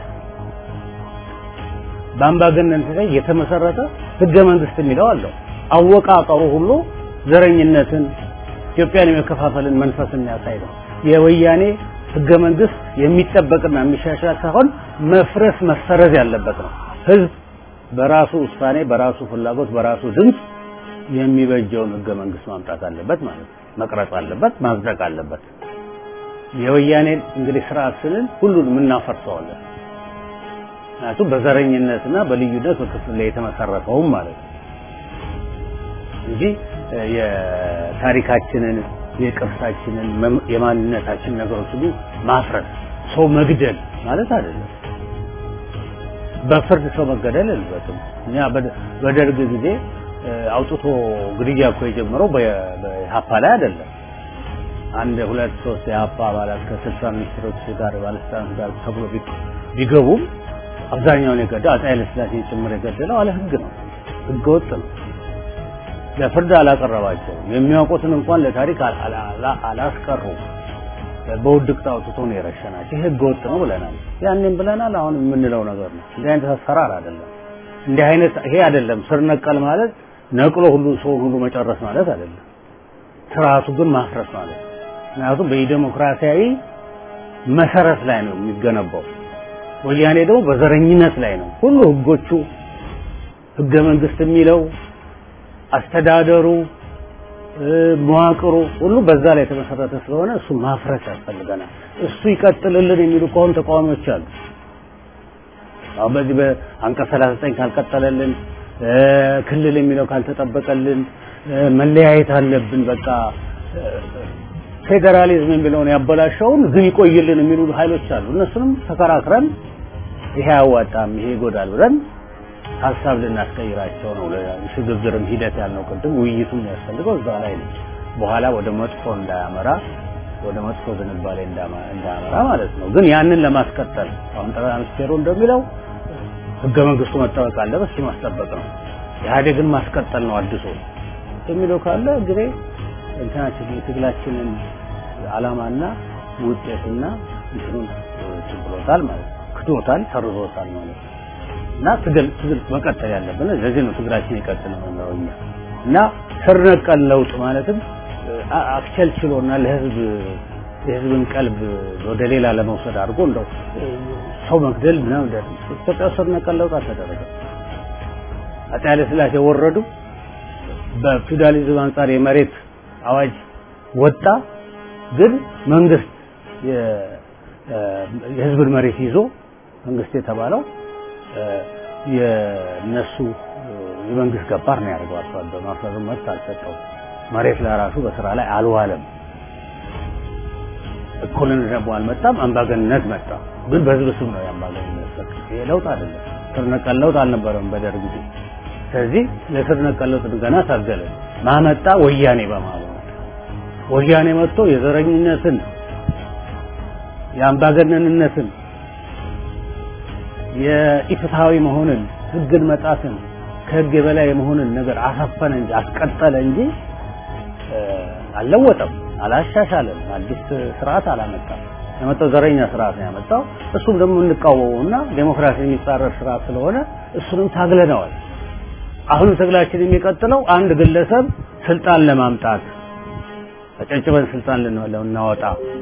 በአምባገነንነት ላይ የተመሰረተ ህገ መንግስት የሚለው አለው። አወቃቀሩ ሁሉ ዘረኝነትን፣ ኢትዮጵያን የመከፋፈልን መንፈስ የሚያሳይ ነው። የወያኔ ህገ መንግስት የሚጠበቅና የሚሻሻል ሳይሆን መፍረስ መሰረዝ ያለበት ነው። ህዝብ በራሱ ውሳኔ፣ በራሱ ፍላጎት፣ በራሱ ድምፅ የሚበጀውን ህገ መንግስት ማምጣት አለበት ማለት ነው። መቅረጽ አለበት፣ ማጽደቅ አለበት። የወያኔን እንግዲህ ስርዓት ስንል ሁሉንም እናፈርሰዋለን። ምክንያቱም በዘረኝነትና በልዩነት በክፍል ላይ የተመሰረተውም ማለት ነው እንጂ የታሪካችንን የቅርሳችንን የማንነታችን ነገሮች ሁሉ ማፍረስ ሰው መግደል ማለት አይደለም። በፍርድ ሰው መገደል የለበትም። እኛ በደርግ ጊዜ አውጥቶ ግድያ እኮ የጀመረው በኢህአፓ ላይ አይደለም። አንድ ሁለት ሶስት የኢህአፓ አባላት ከስልሳ ሚኒስትሮች ጋር ባለስልጣናት ጋር ተብሎ ቢገቡም አብዛኛውን የገደለው አፄ ኃይለሥላሴ ጭምር የገደለው አለ ህግ ነው። ህገ ወጥ ነው። ለፍርድ አላቀረባቸውም። የሚያውቁትን እንኳን ለታሪክ አላስቀሩም። በውድቅት አውጥቶ ነው የረሸናቸው። ይህ ህገ ወጥ ነው ብለናል። ያንን ብለናል። አሁን የምንለው ነገር ነው። እንዲህ አይነት አሰራር አይደለም። እንዲህ አይነት ይሄ አይደለም። ስር ነቀል ማለት ነቅሎ ሁሉ ሰውን ሁሉ መጨረስ ማለት አይደለም። ስርዓቱ ግን ማፍረስ ማለት ነው። ምክንያቱም በዲሞክራሲያዊ መሰረት ላይ ነው የሚገነባው። ወያኔ ደግሞ በዘረኝነት ላይ ነው። ሁሉ ህጎቹ ህገ መንግስት የሚለው አስተዳደሩ መዋቅሩ ሁሉ በዛ ላይ የተመሰረተ ስለሆነ እሱ ማፍረስ ያስፈልገናል። እሱ ይቀጥልልን የሚሉ ከሆኑ ተቃዋሚዎች አሉ። አሁን በዚህ በአንቀጽ 39 ካልቀጠለልን ክልል የሚለው ካልተጠበቀልን መለያየት አለብን በቃ ፌዴራሊዝም የሚለውን ያበላሸውን ግን ይቆይልን የሚሉ ኃይሎች አሉ። እነሱንም ተከራክረን ይሄ አያዋጣም፣ ይሄ ይጎዳል ብለን ሀሳብ ልናስቀይራቸው ነው። ሽግግርም ሂደት ያልነው ቅድም ውይይቱም የሚያስፈልገው እዛ ላይ ነው። በኋላ ወደ መጥፎ እንዳያመራ ወደ መጥፎ ዝንባሌ እንዳያመራ ማለት ነው። ግን ያንን ለማስቀጠል አሁን ጠቅላይ ሚኒስቴሩ እንደሚለው ህገ መንግስቱ መጠበቅ አለበት፣ እሱ ማስጠበቅ ነው። ኢህአዴግን ማስቀጠል ነው አድሶ የሚለው ካለ እንግዲህ እንትናችን የትግላችንን አላማና ውጤትና እንትኑን ችግሮታል ማለት ነው። ክዶታል፣ ሰርዞታል ማለት ነው። እና ትግል ትግል መቀጠል ያለብን ለዚህ ነው ትግላችን ይቀጥል ነው እኛ እና ስር ነቀል ለውጥ ማለትም አክቸልችሎና ለህዝብ የህዝብን ቀልብ ወደ ሌላ ለመውሰድ አድርጎ እንደው ሰው መግደል ምናምን ኢትዮጵያ ስር ነቀል ለውጥ አልተደረገም። አፄ ኃይለ ሥላሴ ወረዱ። በፊውዳሊዝም አንጻር የመሬት አዋጅ ወጣ። ግን መንግስት የህዝብን መሬት ይዞ መንግስት የተባለው የነሱ የመንግስት ገባር ነው ያደርገው። አርሶ አደሩ ማፍረስ መብት አልሰጠው። መሬት ለራሱ በስራ ላይ አልዋለም። እኩልነት ደግሞ አልመጣም። አምባገንነት መጣ። ግን በህዝብ ስም ነው የአምባገንነት ሰጥ። ይሄ ለውጥ አይደለም። ስር ነቀል ለውጥ አልነበረም በደርግ ጊዜ። ስለዚህ ለስር ነቀል ለውጥ ገና ታገለ። ማመጣ ወያኔ በማለት ወያኔ መጥቶ የዘረኝነትን የአምባገነንነትን የኢፍትሃዊ መሆንን ህግን መጣትን ከህግ የበላይ የመሆንን ነገር አሰፈነ እንጂ አስቀጠለ እንጂ አልለወጠም፣ አላሻሻለም፣ አዲስ ስርዓት አላመጣም። ያመጣው ዘረኛ ስርዓት ነው ያመጣው። እሱም ደግሞ እንቃወመውና ዴሞክራሲ የሚጻረር ስርዓት ስለሆነ እሱንም ታግለነዋል። አሁን ትግላችን የሚቀጥለው አንድ ግለሰብ ስልጣን ለማምጣት አጨጭበን ስልጣን ልናወጣ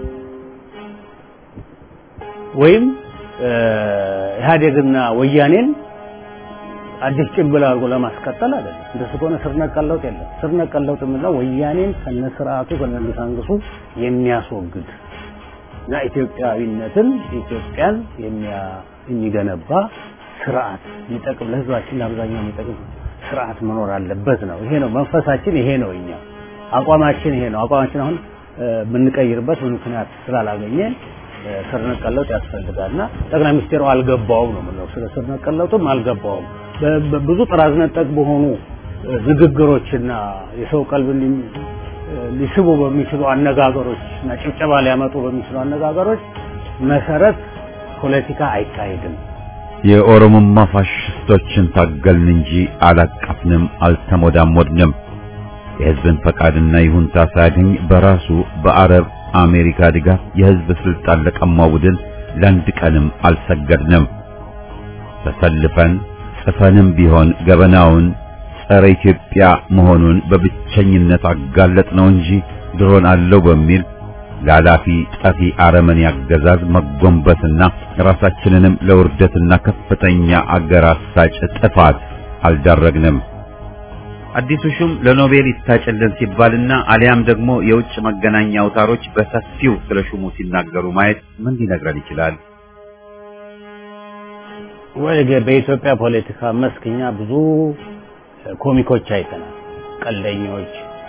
ወይም ኢህአዴግና ወያኔን አዲስ ጭንብል አድርጎ ለማስቀጠል አይደለም። እንደሱ ከሆነ ስር ነቀል ለውጥ የለም። ስር ነቀል ለውጥ የምንለው ወያኔን ከነስርዓቱ ከነግሳንግሱ የሚያስወግድ እና ኢትዮጵያዊነትን ኢትዮጵያን የሚገነባ ስርዓት የሚጠቅም ለህዝባችን ለአብዛኛው የሚጠቅም ስርዓት መኖር አለበት ነው። ይሄ ነው መንፈሳችን፣ ይሄ ነው እኛ አቋማችን፣ ይሄ ነው አቋማችን። አሁን የምንቀይርበት ምክንያት ስላላገኘን ስር ነቀል ለውጥ ያስፈልጋልና ጠቅላይ ሚኒስቴሩ አልገባውም ነው የምንለው። ስለ ስር ነቀል ለውጥም አልገባውም። ብዙ ጥራዝ ነጠቅ በሆኑ ንግግሮችና የሰው ቀልብ ሊስቡ በሚችሉ አነጋገሮች እና ጭብጨባ ሊያመጡ በሚችሉ አነጋገሮች መሰረት ፖለቲካ አይካሄድም። የኦሮሞማ ፋሽስቶችን ታገልን እንጂ አላቀፍንም፣ አልተሞዳሞድንም። የህዝብን ፈቃድና ይሁንታ ሳያገኝ በራሱ በአረብ አሜሪካ ድጋፍ የህዝብ ስልጣን ለቀማው ቡድን ለአንድ ቀንም አልሰገድንም። ተሰልፈን ጽፈንም ቢሆን ገበናውን ጸረ ኢትዮጵያ መሆኑን በብቸኝነት አጋለጥ ነው እንጂ ድሮን አለው በሚል ላላፊ ጠፊ አረመኔ አገዛዝ መጎንበስና ራሳችንንም ለውርደትና ከፍተኛ አገር አሳጭ ጥፋት አልዳረግንም። አዲሱ ሹም ለኖቤል ይታጭልን ሲባልና አሊያም ደግሞ የውጭ መገናኛ አውታሮች በሰፊው ስለ ሹሙ ሲናገሩ ማየት ምን ሊነግረን ይችላል? ወይ በኢትዮጵያ ፖለቲካ መስክኛ ብዙ ኮሚኮች አይተናል። ቀልደኞች፣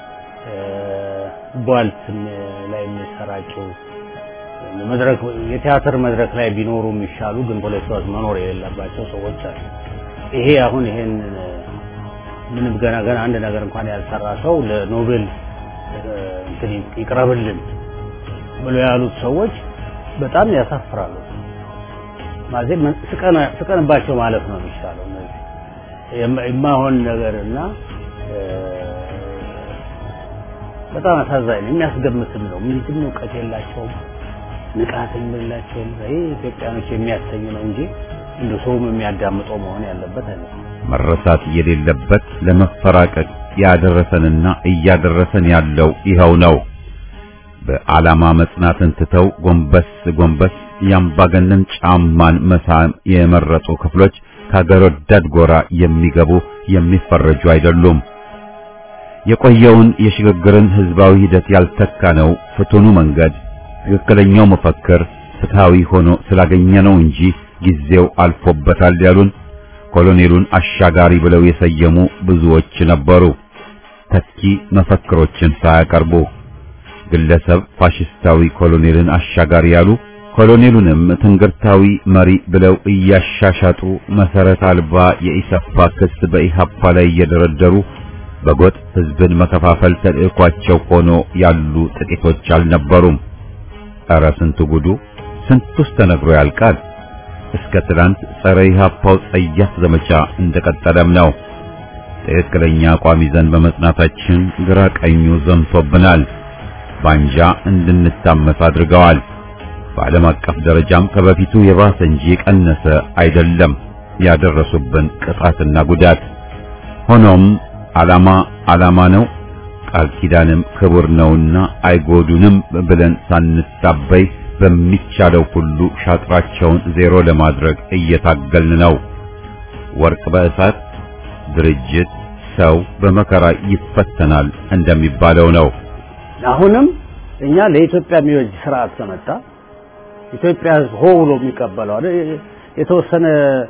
ቧልት ላይ የሚሰራጩ መድረክ የቲያትር መድረክ ላይ ቢኖሩ የሚሻሉ ግን ፖለቲካ ውስጥ መኖር የሌለባቸው ሰዎች አሉ። ይሄ አሁን ይሄን ምንም ገና ገና አንድ ነገር እንኳን ያልሰራ ሰው ለኖቤል እንትን ይቅረብልን ብሎ ያሉት ሰዎች በጣም ያሳፍራሉ። ማለት ስቀንባቸው ማለት ነው የሚሻለው። እነዚህ የማይሆን ነገርና በጣም አሳዛኝ ነው። የሚያስገምትም ነው። ምንድን እውቀት የላቸውም፣ ንቃትም የላቸውም። ይሄ ኢትዮጵያኖች የሚያሰኝ ነው እንጂ እንደ ሰውም የሚያዳምጠው መሆን ያለበት አይነት መረሳት የሌለበት ለመፈራቀቅ ያደረሰንና እያደረሰን ያለው ይኸው ነው። በዓላማ መጽናትን ትተው ጎንበስ ጎንበስ የአምባገነን ጫማን መሳም የመረጡ ክፍሎች ከአገር ወዳድ ጎራ የሚገቡ የሚፈረጁ አይደሉም። የቆየውን የሽግግርን ህዝባዊ ሂደት ያልተካ ነው ፍቱኑ መንገድ ትክክለኛው መፈክር ፍትሃዊ ሆኖ ስላገኘ ነው እንጂ ጊዜው አልፎበታል ያሉን ኮሎኔሉን አሻጋሪ ብለው የሰየሙ ብዙዎች ነበሩ። ተኪ መፈክሮችን ሳያቀርቡ ግለሰብ ፋሽስታዊ ኮሎኔልን አሻጋሪ ያሉ ኮሎኔሉንም ትንግርታዊ መሪ ብለው እያሻሻጡ መሰረት አልባ የኢሰፓ ክስ በኢሃፓ ላይ እየደረደሩ በጎጥ ህዝብን መከፋፈል ተልእኳቸው ሆኖ ያሉ ጥቂቶች አልነበሩም። ኧረ ስንቱ ጉዱ ስንቱስ ተነግሮ ያልቃል። እስከ ትላንት ጸረ ኢሃፓው ጸያፍ ዘመቻ እንደቀጠለም ነው። ትክክለኛ አቋም ይዘን በመጽናታችን ግራ ቀኙ ዘምቶብናል። ባንጃ እንድንታመስ አድርገዋል። በዓለም አቀፍ ደረጃም ከበፊቱ የባሰ እንጂ የቀነሰ አይደለም ያደረሱብን ቅጣትና ጉዳት። ሆኖም ዓላማ ዓላማ ነው፣ ቃል ኪዳንም ክቡር ነውና አይጎዱንም ብለን ሳንታበይ በሚቻለው ሁሉ ሻጥራቸውን ዜሮ ለማድረግ እየታገልን ነው። ወርቅ በእሳት ድርጅት ሰው በመከራ ይፈተናል እንደሚባለው ነው። አሁንም እኛ ለኢትዮጵያ የሚወጅ ስርዓት ከመጣ ኢትዮጵያ ሕዝብ ሆ ብሎ የሚቀበለው አይደል? የተወሰነ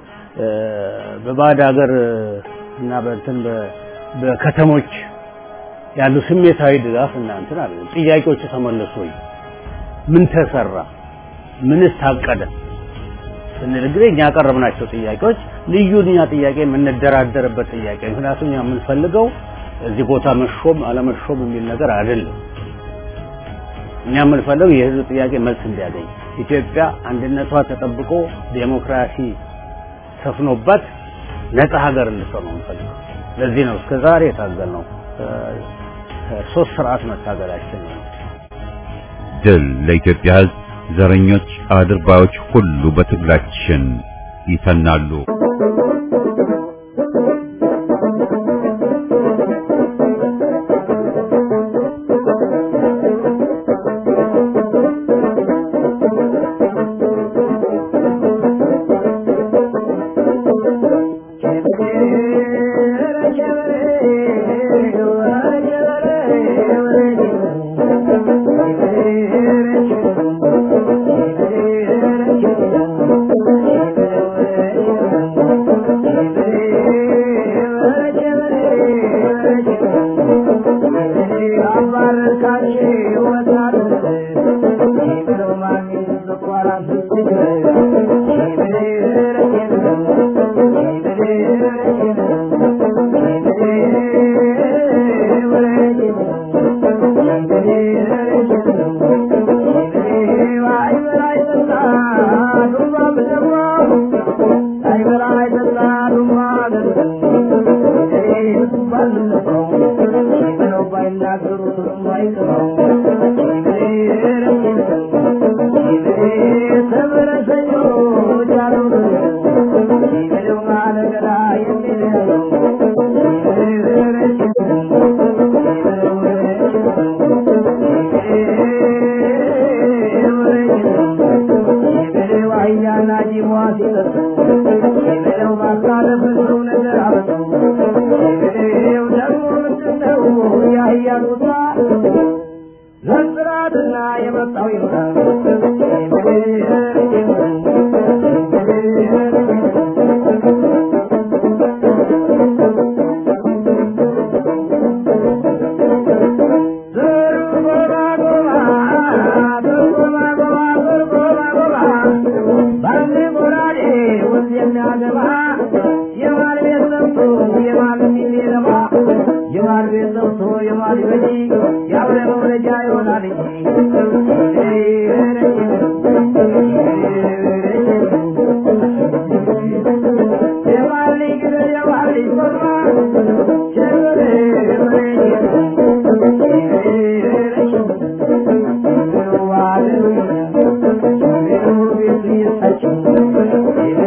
በባዕድ ሀገር እና በእንትን በከተሞች ያሉ ስሜታዊ ድጋፍ እና እንትን አለ። ጥያቄዎቹ ተመለሱ ወይ? ምን ተሰራ? ምንስ ታቀደ? ስንል ጊዜ እኛ ያቀረብናቸው ጥያቄዎች ልዩ እኛ ጥያቄ የምንደራደርበት ጥያቄ ምክንያቱም እኛ የምንፈልገው እዚህ ቦታ መሾም አለመሾም የሚል ነገር አይደለም። እኛ የምንፈልገው የህዝብ ጥያቄ መልስ እንዲያገኝ ኢትዮጵያ አንድነቷ ተጠብቆ ዴሞክራሲ ሰፍኖባት ነፃ ሀገር እንድትሆን ነው የምንፈልገው። ለዚህ ነው እስከ ዛሬ የታገልነው ሶስት ስርዓት መታገላችን ነው። ድል ለኢትዮጵያ ህዝብ። ዘረኞች አድርባዮች ሁሉ በትግላችን ይተናሉ።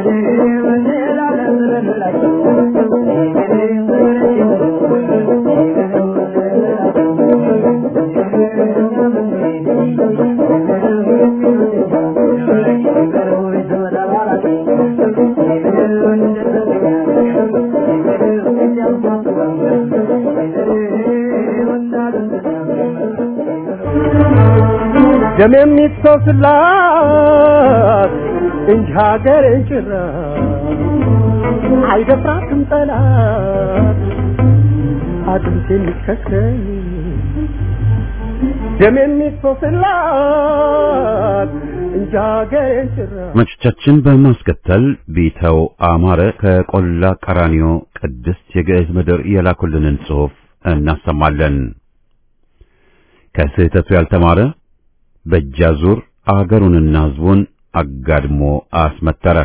Thank you. ደም የሚፈስላት እንጂ ሀገሬን ጭራ አይደፍራትም ጠላት አጥንት የሚከስከኝ ደም የሚፈስላት እንጂ ሀገሬን ጭራ አድማጮቻችን በማስከተል ቢተው አማረ ከቆላ ቀራኒዮ ቅድስት የግዕዝ ምድር የላኩልንን ጽሑፍ እናሰማለን። ከስህተቱ ያልተማረ በእጃዙር አገሩንና ሕዝቡን አጋድሞ አስመተረ።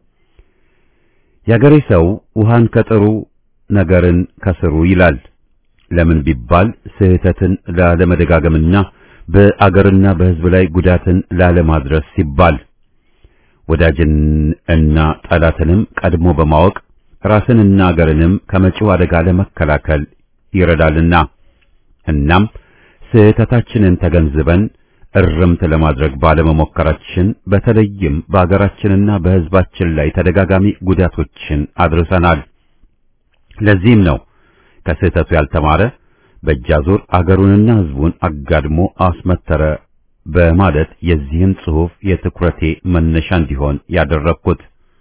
የአገሬ ሰው ውሃን ከጥሩ ነገርን ከስሩ ይላል። ለምን ቢባል ስህተትን ላለመደጋገምና በአገርና በሕዝብ ላይ ጉዳትን ላለማድረስ ሲባል ወዳጅን እና ጠላትንም ቀድሞ በማወቅ ራስንና አገርንም ከመጪው አደጋ ለመከላከል ይረዳልና እናም ስህተታችንን ተገንዝበን እርምት ለማድረግ ባለመሞከራችን በተለይም በአገራችንና በሕዝባችን ላይ ተደጋጋሚ ጉዳቶችን አድርሰናል። ለዚህም ነው ከስህተቱ ያልተማረ በእጃዙር አገሩንና ሕዝቡን አጋድሞ አስመተረ በማለት የዚህን ጽሑፍ የትኩረቴ መነሻ እንዲሆን ያደረግኩት።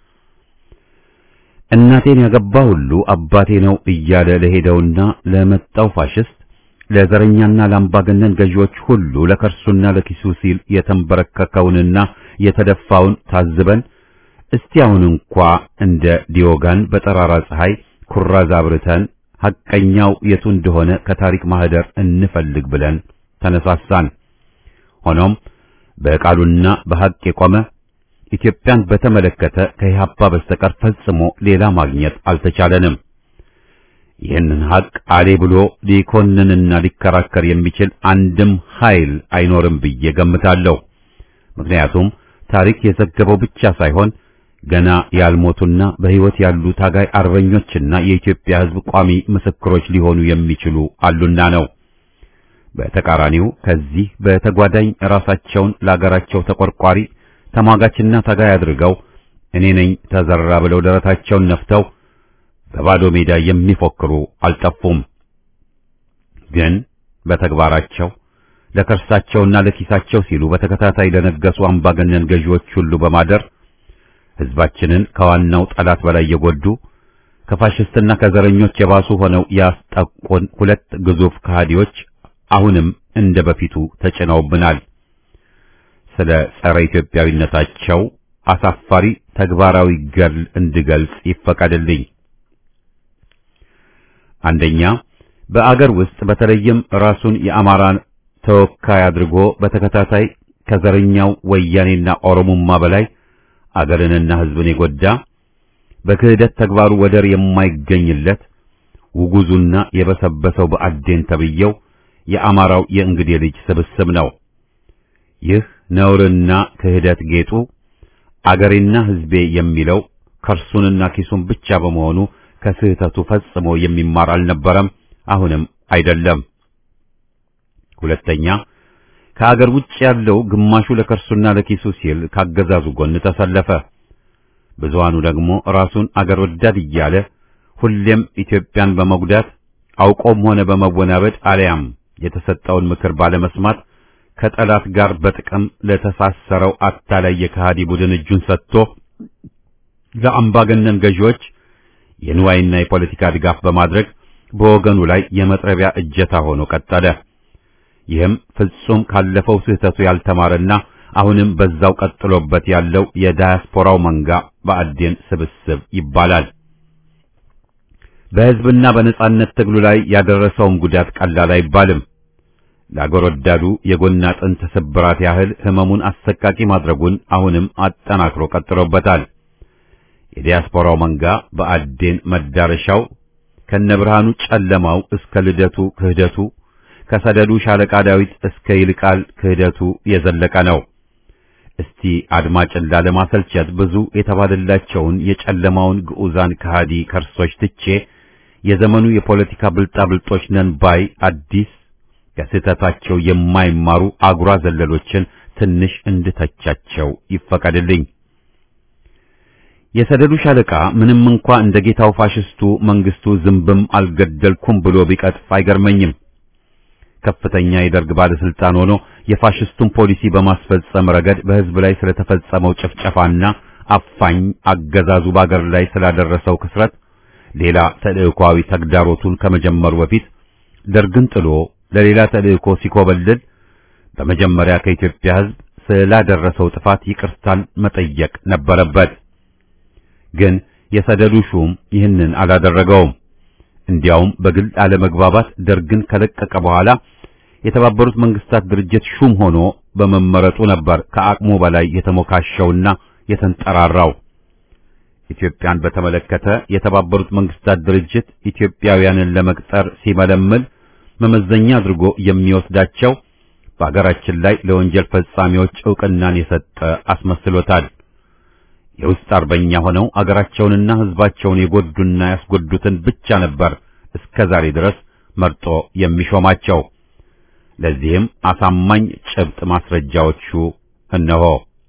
እናቴን ያገባ ሁሉ አባቴ ነው እያለ ለሄደውና ለመጣው ፋሽስት ለዘረኛና ለአምባገነን ገዢዎች ሁሉ ለከርሱና ለኪሱ ሲል የተንበረከከውንና የተደፋውን ታዝበን እስቲ አሁን እንኳ እንደ ዲዮጋን በጠራራ ፀሐይ ኩራዝ አብርተን ሐቀኛው የቱ እንደሆነ ከታሪክ ማህደር እንፈልግ ብለን ተነሳሳን። ሆኖም በቃሉና በሐቅ የቆመ ኢትዮጵያን በተመለከተ ከኢህአፓ በስተቀር ፈጽሞ ሌላ ማግኘት አልተቻለንም። ይህንን ሐቅ አሌ ብሎ ሊኮንንና ሊከራከር የሚችል አንድም ኃይል አይኖርም ብዬ ገምታለሁ። ምክንያቱም ታሪክ የዘገበው ብቻ ሳይሆን ገና ያልሞቱና በሕይወት ያሉ ታጋይ አርበኞችና የኢትዮጵያ ሕዝብ ቋሚ ምስክሮች ሊሆኑ የሚችሉ አሉና ነው። በተቃራኒው ከዚህ በተጓዳኝ ራሳቸውን ለአገራቸው ተቆርቋሪ ተሟጋችና ታጋይ አድርገው እኔ ነኝ ተዘራ ብለው ደረታቸውን ነፍተው በባዶ ሜዳ የሚፎክሩ አልጠፉም። ግን በተግባራቸው ለከርሳቸውና ለኪሳቸው ሲሉ በተከታታይ ለነገሱ አምባገነን ገዢዎች ሁሉ በማደር ሕዝባችንን ከዋናው ጠላት በላይ የጎዱ ከፋሽስትና ከዘረኞች የባሱ ሆነው ያስጠቁን ሁለት ግዙፍ ከሃዲዎች አሁንም እንደ በፊቱ ተጭነውብናል። ስለ ጸረ ኢትዮጵያዊነታቸው አሳፋሪ ተግባራዊ ገድል እንድገልጽ ይፈቀድልኝ። አንደኛ በአገር ውስጥ በተለይም ራሱን የአማራን ተወካይ አድርጎ በተከታታይ ከዘረኛው ወያኔና ኦሮሞማ በላይ አገርንና ሕዝብን የጎዳ በክህደት ተግባሩ ወደር የማይገኝለት ውጉዙና የበሰበሰው በአዴን ተብየው የአማራው የእንግዴ ልጅ ስብስብ ነው። ይህ ነውርና ክህደት ጌጡ አገሬና ሕዝቤ የሚለው ከርሱንና ኪሱን ብቻ በመሆኑ ከስህተቱ ፈጽሞ የሚማር አልነበረም፣ አሁንም አይደለም። ሁለተኛ ከአገር ውጭ ያለው ግማሹ ለከርሱና ለኪሱ ሲል ካገዛዙ ጎን ተሰለፈ። ብዙሃኑ ደግሞ ራሱን አገር ወዳድ እያለ ሁሌም ኢትዮጵያን በመጉዳት አውቆም ሆነ በመወናበድ አልያም የተሰጠውን ምክር ባለመስማት ከጠላት ጋር በጥቅም ለተሳሰረው አታላይ የከሃዲ ቡድን እጁን ሰጥቶ ለአምባገነን ገዢዎች የንዋይና የፖለቲካ ድጋፍ በማድረግ በወገኑ ላይ የመጥረቢያ እጀታ ሆኖ ቀጠለ። ይህም ፍጹም ካለፈው ስህተቱ ያልተማረና አሁንም በዛው ቀጥሎበት ያለው የዳያስፖራው መንጋ በአዴን ስብስብ ይባላል። በሕዝብና በነጻነት ትግሉ ላይ ያደረሰውም ጉዳት ቀላል አይባልም። ለአገር ወዳዱ የጎን አጥንት ስብራት ያህል ህመሙን አሰቃቂ ማድረጉን አሁንም አጠናክሮ ቀጥሎበታል። የዲያስፖራው መንጋ በአዴን መዳረሻው ከነብርሃኑ ጨለማው እስከ ልደቱ ክህደቱ ከሰደዱ ሻለቃ ዳዊት እስከ ይልቃል ክህደቱ የዘለቀ ነው። እስቲ አድማጭን ላለማሰልቸት ብዙ የተባለላቸውን የጨለማውን ግዑዛን ከሃዲ ከርሶች ትቼ የዘመኑ የፖለቲካ ብልጣብልጦች ነን ባይ አዲስ ከስህተታቸው የማይማሩ አጉራ ዘለሎችን ትንሽ እንድተቻቸው ይፈቀድልኝ። የሰደዱ ሻለቃ ምንም እንኳ እንደ ጌታው ፋሽስቱ መንግስቱ ዝንብም አልገደልኩም ብሎ ቢቀጥፍ አይገርመኝም። ከፍተኛ የደርግ ባለስልጣን ሆኖ የፋሽስቱን ፖሊሲ በማስፈጸም ረገድ በህዝብ ላይ ስለተፈጸመው ጭፍጨፋና አፋኝ አገዛዙ በአገር ላይ ስላደረሰው ክስረት ሌላ ተልእኮአዊ ተግዳሮቱን ከመጀመሩ በፊት ደርግን ጥሎ ለሌላ ተልእኮ ሲኮበልል በመጀመሪያ ከኢትዮጵያ ህዝብ ስላደረሰው ጥፋት ይቅርታን መጠየቅ ነበረበት። ግን የሰደዱ ሹም ይህንን አላደረገውም። እንዲያውም በግል አለመግባባት ደርግን ከለቀቀ በኋላ የተባበሩት መንግስታት ድርጅት ሹም ሆኖ በመመረጡ ነበር ከአቅሙ በላይ የተሞካሸውና የተንጠራራው። ኢትዮጵያን በተመለከተ የተባበሩት መንግስታት ድርጅት ኢትዮጵያውያንን ለመቅጠር ሲመለምል መመዘኛ አድርጎ የሚወስዳቸው በአገራችን ላይ ለወንጀል ፈጻሚዎች ዕውቅናን የሰጠ አስመስሎታል። የውስጥ አርበኛ ሆነው አገራቸውንና ህዝባቸውን የጎዱና ያስጎዱትን ብቻ ነበር እስከ ዛሬ ድረስ መርጦ የሚሾማቸው። ለዚህም አሳማኝ ጭብጥ ማስረጃዎቹ እነሆ።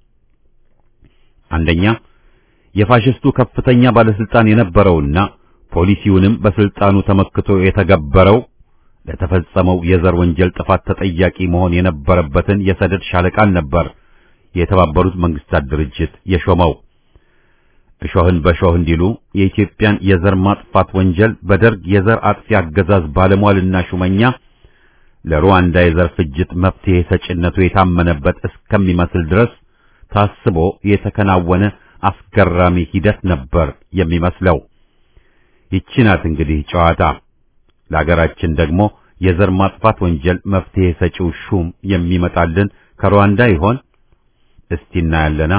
አንደኛ የፋሽስቱ ከፍተኛ ባለስልጣን የነበረውና ፖሊሲውንም በስልጣኑ ተመክቶ የተገበረው ለተፈጸመው የዘር ወንጀል ጥፋት ተጠያቂ መሆን የነበረበትን የሰደድ ሻለቃን ነበር የተባበሩት መንግስታት ድርጅት የሾመው። እሾህን በሾህ እንዲሉ የኢትዮጵያን የዘር ማጥፋት ወንጀል በደርግ የዘር አጥፊ አገዛዝ ባለሟልና ሹመኛ ለሩዋንዳ የዘር ፍጅት መፍትሄ ሰጭነቱ የታመነበት እስከሚመስል ድረስ ታስቦ የተከናወነ አስገራሚ ሂደት ነበር የሚመስለው። ይቺ ናት እንግዲህ ጨዋታ። ለሀገራችን ደግሞ የዘር ማጥፋት ወንጀል መፍትሄ ሰጪው ሹም የሚመጣልን ከሩዋንዳ ይሆን? እስቲ እናያለና።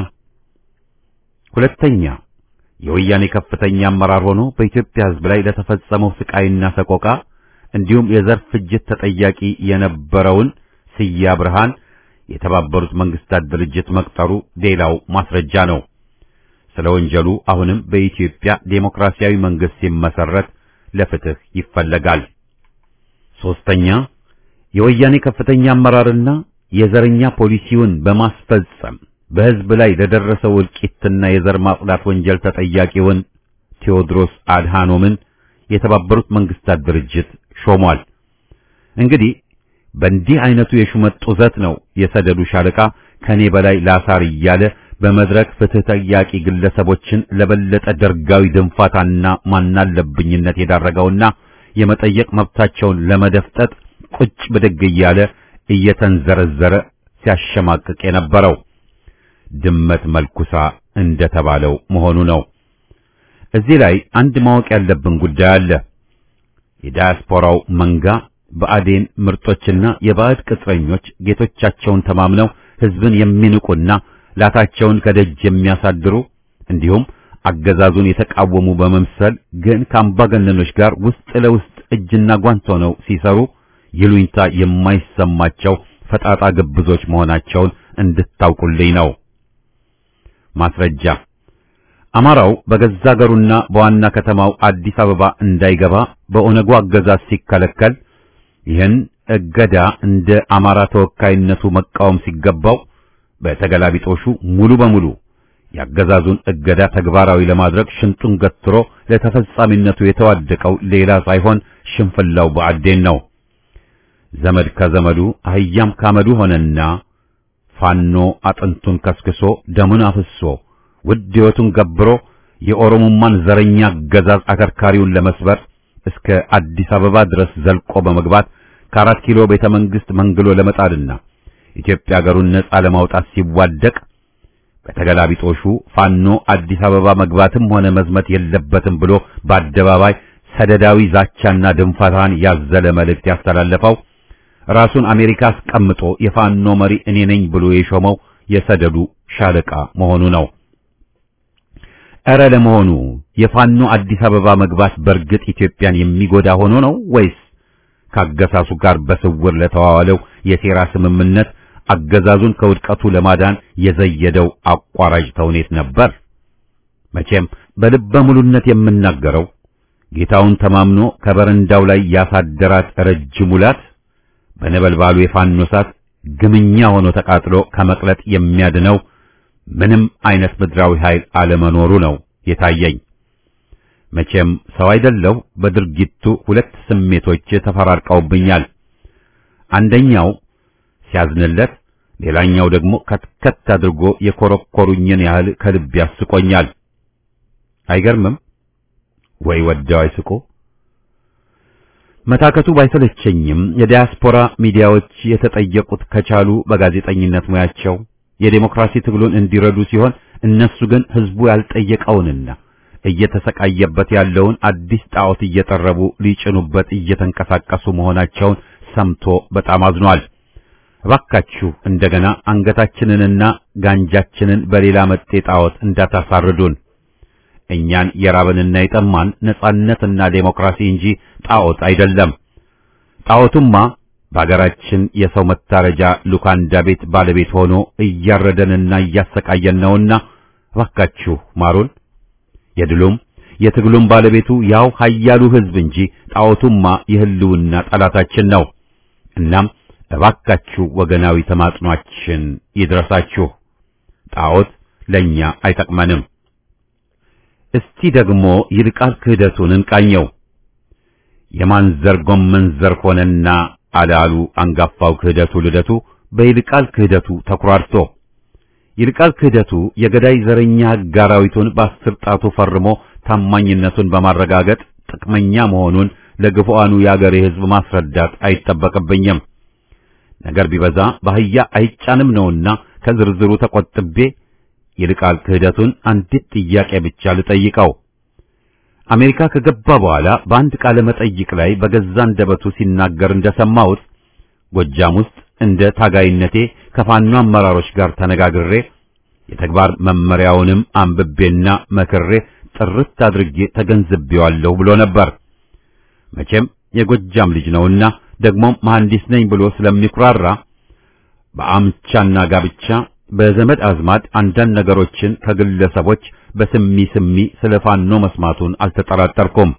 ሁለተኛ የወያኔ ከፍተኛ አመራር ሆኖ በኢትዮጵያ ሕዝብ ላይ ለተፈጸመው ስቃይና ሰቆቃ እንዲሁም የዘር ፍጅት ተጠያቂ የነበረውን ስያ ብርሃን የተባበሩት መንግስታት ድርጅት መቅጠሩ ሌላው ማስረጃ ነው። ስለ ወንጀሉ አሁንም በኢትዮጵያ ዴሞክራሲያዊ መንግስት ሲመሰረት ለፍትህ ይፈለጋል። ሶስተኛ የወያኔ ከፍተኛ አመራርና የዘረኛ ፖሊሲውን በማስፈጸም በህዝብ ላይ ለደረሰው እልቂትና የዘር ማጽዳት ወንጀል ተጠያቂውን ቴዎድሮስ አድሃኖምን የተባበሩት መንግስታት ድርጅት ሾሟል። እንግዲህ በእንዲህ አይነቱ የሹመት ጡዘት ነው የሰደዱ ሻለቃ ከኔ በላይ ላሳር እያለ በመድረክ ፍትህ ጠያቂ ግለሰቦችን ለበለጠ ደርጋዊ ድንፋታና ማናለብኝነት የዳረገውና የመጠየቅ መብታቸውን ለመደፍጠጥ ቁጭ ብድግ እያለ እየተንዘረዘረ ሲያሸማቅቅ የነበረው ድመት መልኩሳ እንደተባለው መሆኑ ነው። እዚህ ላይ አንድ ማወቅ ያለብን ጉዳይ አለ። የዳያስፖራው መንጋ በአዴን ምርጦችና የባዕድ ቅጥረኞች ጌቶቻቸውን ተማምነው ህዝብን የሚንቁና ላታቸውን ከደጅ የሚያሳድሩ እንዲሁም አገዛዙን የተቃወሙ በመምሰል ግን ከአምባገነኖች ጋር ውስጥ ለውስጥ እጅና ጓንት ሆነው ሲሰሩ ይሉኝታ የማይሰማቸው ፈጣጣ ግብዞች መሆናቸውን እንድታውቁልኝ ነው። ማስረጃ አማራው በገዛ አገሩና በዋና ከተማው አዲስ አበባ እንዳይገባ በኦነጉ አገዛዝ ሲከለከል ይህን እገዳ እንደ አማራ ተወካይነቱ መቃወም ሲገባው በተገላቢጦሹ ሙሉ በሙሉ ያገዛዙን እገዳ ተግባራዊ ለማድረግ ሽንጡን ገትሮ ለተፈጻሚነቱ የተዋደቀው ሌላ ሳይሆን ሽንፍላው ብአዴን ነው። ዘመድ ከዘመዱ አህያም ካመዱ ሆነና ፋኖ አጥንቱን ከስክሶ ደሙን አፍሶ ውድ ሕይወቱን ገብሮ የኦሮሞማን ዘረኛ አገዛዝ አከርካሪውን ለመስበር እስከ አዲስ አበባ ድረስ ዘልቆ በመግባት ከአራት ኪሎ ቤተ መንግስት መንግሎ ለመጣልና ኢትዮጵያ ሀገሩን ነጻ ለማውጣት ሲዋደቅ በተገላቢጦሹ ፋኖ አዲስ አበባ መግባትም ሆነ መዝመት የለበትም ብሎ በአደባባይ ሰደዳዊ ዛቻና ድንፋታን ያዘለ መልእክት ያስተላለፈው ራሱን አሜሪካ አስቀምጦ የፋኖ መሪ እኔ ነኝ ብሎ የሾመው የሰደዱ ሻለቃ መሆኑ ነው። እረ ለመሆኑ የፋኖ አዲስ አበባ መግባት በእርግጥ ኢትዮጵያን የሚጎዳ ሆኖ ነው ወይስ ካገሳሱ ጋር በስውር ለተዋዋለው የሴራ ስምምነት አገዛዙን ከውድቀቱ ለማዳን የዘየደው አቋራጭ ተውኔት ነበር? መቼም በልበ ሙሉነት የምናገረው ጌታውን ተማምኖ ከበረንዳው ላይ ያሳደራት ረጅም ውላት በነበልባሉ የፋኖ እሳት ግምኛ ሆኖ ተቃጥሎ ከመቅለጥ የሚያድነው ምንም አይነት ምድራዊ ኃይል አለመኖሩ ነው የታየኝ። መቼም ሰው አይደለሁ። በድርጊቱ ሁለት ስሜቶች ተፈራርቀውብኛል። አንደኛው ሲያዝንለት፣ ሌላኛው ደግሞ ከትከት አድርጎ የኮረኮሩኝን ያህል ከልብ ያስቆኛል። አይገርምም ወይ? ወደው አይስቁ። መታከቱ ባይሰለቸኝም የዲያስፖራ ሚዲያዎች የተጠየቁት ከቻሉ በጋዜጠኝነት ሙያቸው የዴሞክራሲ ትግሉን እንዲረዱ ሲሆን እነሱ ግን ህዝቡ ያልጠየቀውንና እየተሰቃየበት ያለውን አዲስ ጣዖት እየጠረቡ ሊጭኑበት እየተንቀሳቀሱ መሆናቸውን ሰምቶ በጣም አዝኗል። እባካችሁ እንደገና አንገታችንንና ጋንጃችንን በሌላ መጤ ጣዖት እንዳታሳርዱን። እኛን የራበንና የጠማን ነጻነትና ዴሞክራሲ እንጂ ጣዖት አይደለም። ጣዖቱማ በአገራችን የሰው መታረጃ ሉካንዳ ቤት ባለቤት ሆኖ እያረደንና እያሰቃየን ነውና እባካችሁ ማሩን። የድሉም የትግሉም ባለቤቱ ያው ኃያሉ ሕዝብ እንጂ ጣዖቱማ የህልውና ጠላታችን ነው። እናም እባካችሁ ወገናዊ ተማጽኗችን ይድረሳችሁ። ጣዖት ለኛ አይጠቅመንም። እስቲ ደግሞ ይልቃል ክህደቱን እንቃኘው። የማንዘር ጎመን ዘር ሆነና አላሉ አንጋፋው ክህደቱ ልደቱ በይልቃል ክህደቱ ተኩራርቶ ይልቃል ክህደቱ የገዳይ ዘረኛ ሕግ አራዊቱን በአስር ጣቱ ፈርሞ ታማኝነቱን በማረጋገጥ ጥቅመኛ መሆኑን ለግፉአኑ የአገሬ ሕዝብ ማስረዳት አይጠበቅብኝም። ነገር ቢበዛ በአህያ አይጫንም ነውና ከዝርዝሩ ተቆጥቤ ይልቃል ክህደቱን አንዲት ጥያቄ ብቻ ልጠይቀው። አሜሪካ ከገባ በኋላ በአንድ ቃለ መጠይቅ ላይ በገዛ አንደበቱ ሲናገር እንደሰማሁት ጎጃም ውስጥ እንደ ታጋይነቴ ከፋኖ አመራሮች ጋር ተነጋግሬ የተግባር መመሪያውንም አንብቤና መክሬ ጥርት አድርጌ ተገንዝቤዋለሁ ብሎ ነበር። መቼም የጎጃም ልጅ ነውና ደግሞም መሐንዲስ ነኝ ብሎ ስለሚኩራራ በአምቻና ጋብቻ በዘመድ አዝማድ አንዳንድ ነገሮችን ከግለሰቦች በስሚ ስሚ ስለ ፋኖ መስማቱን አልተጠራጠርኩም።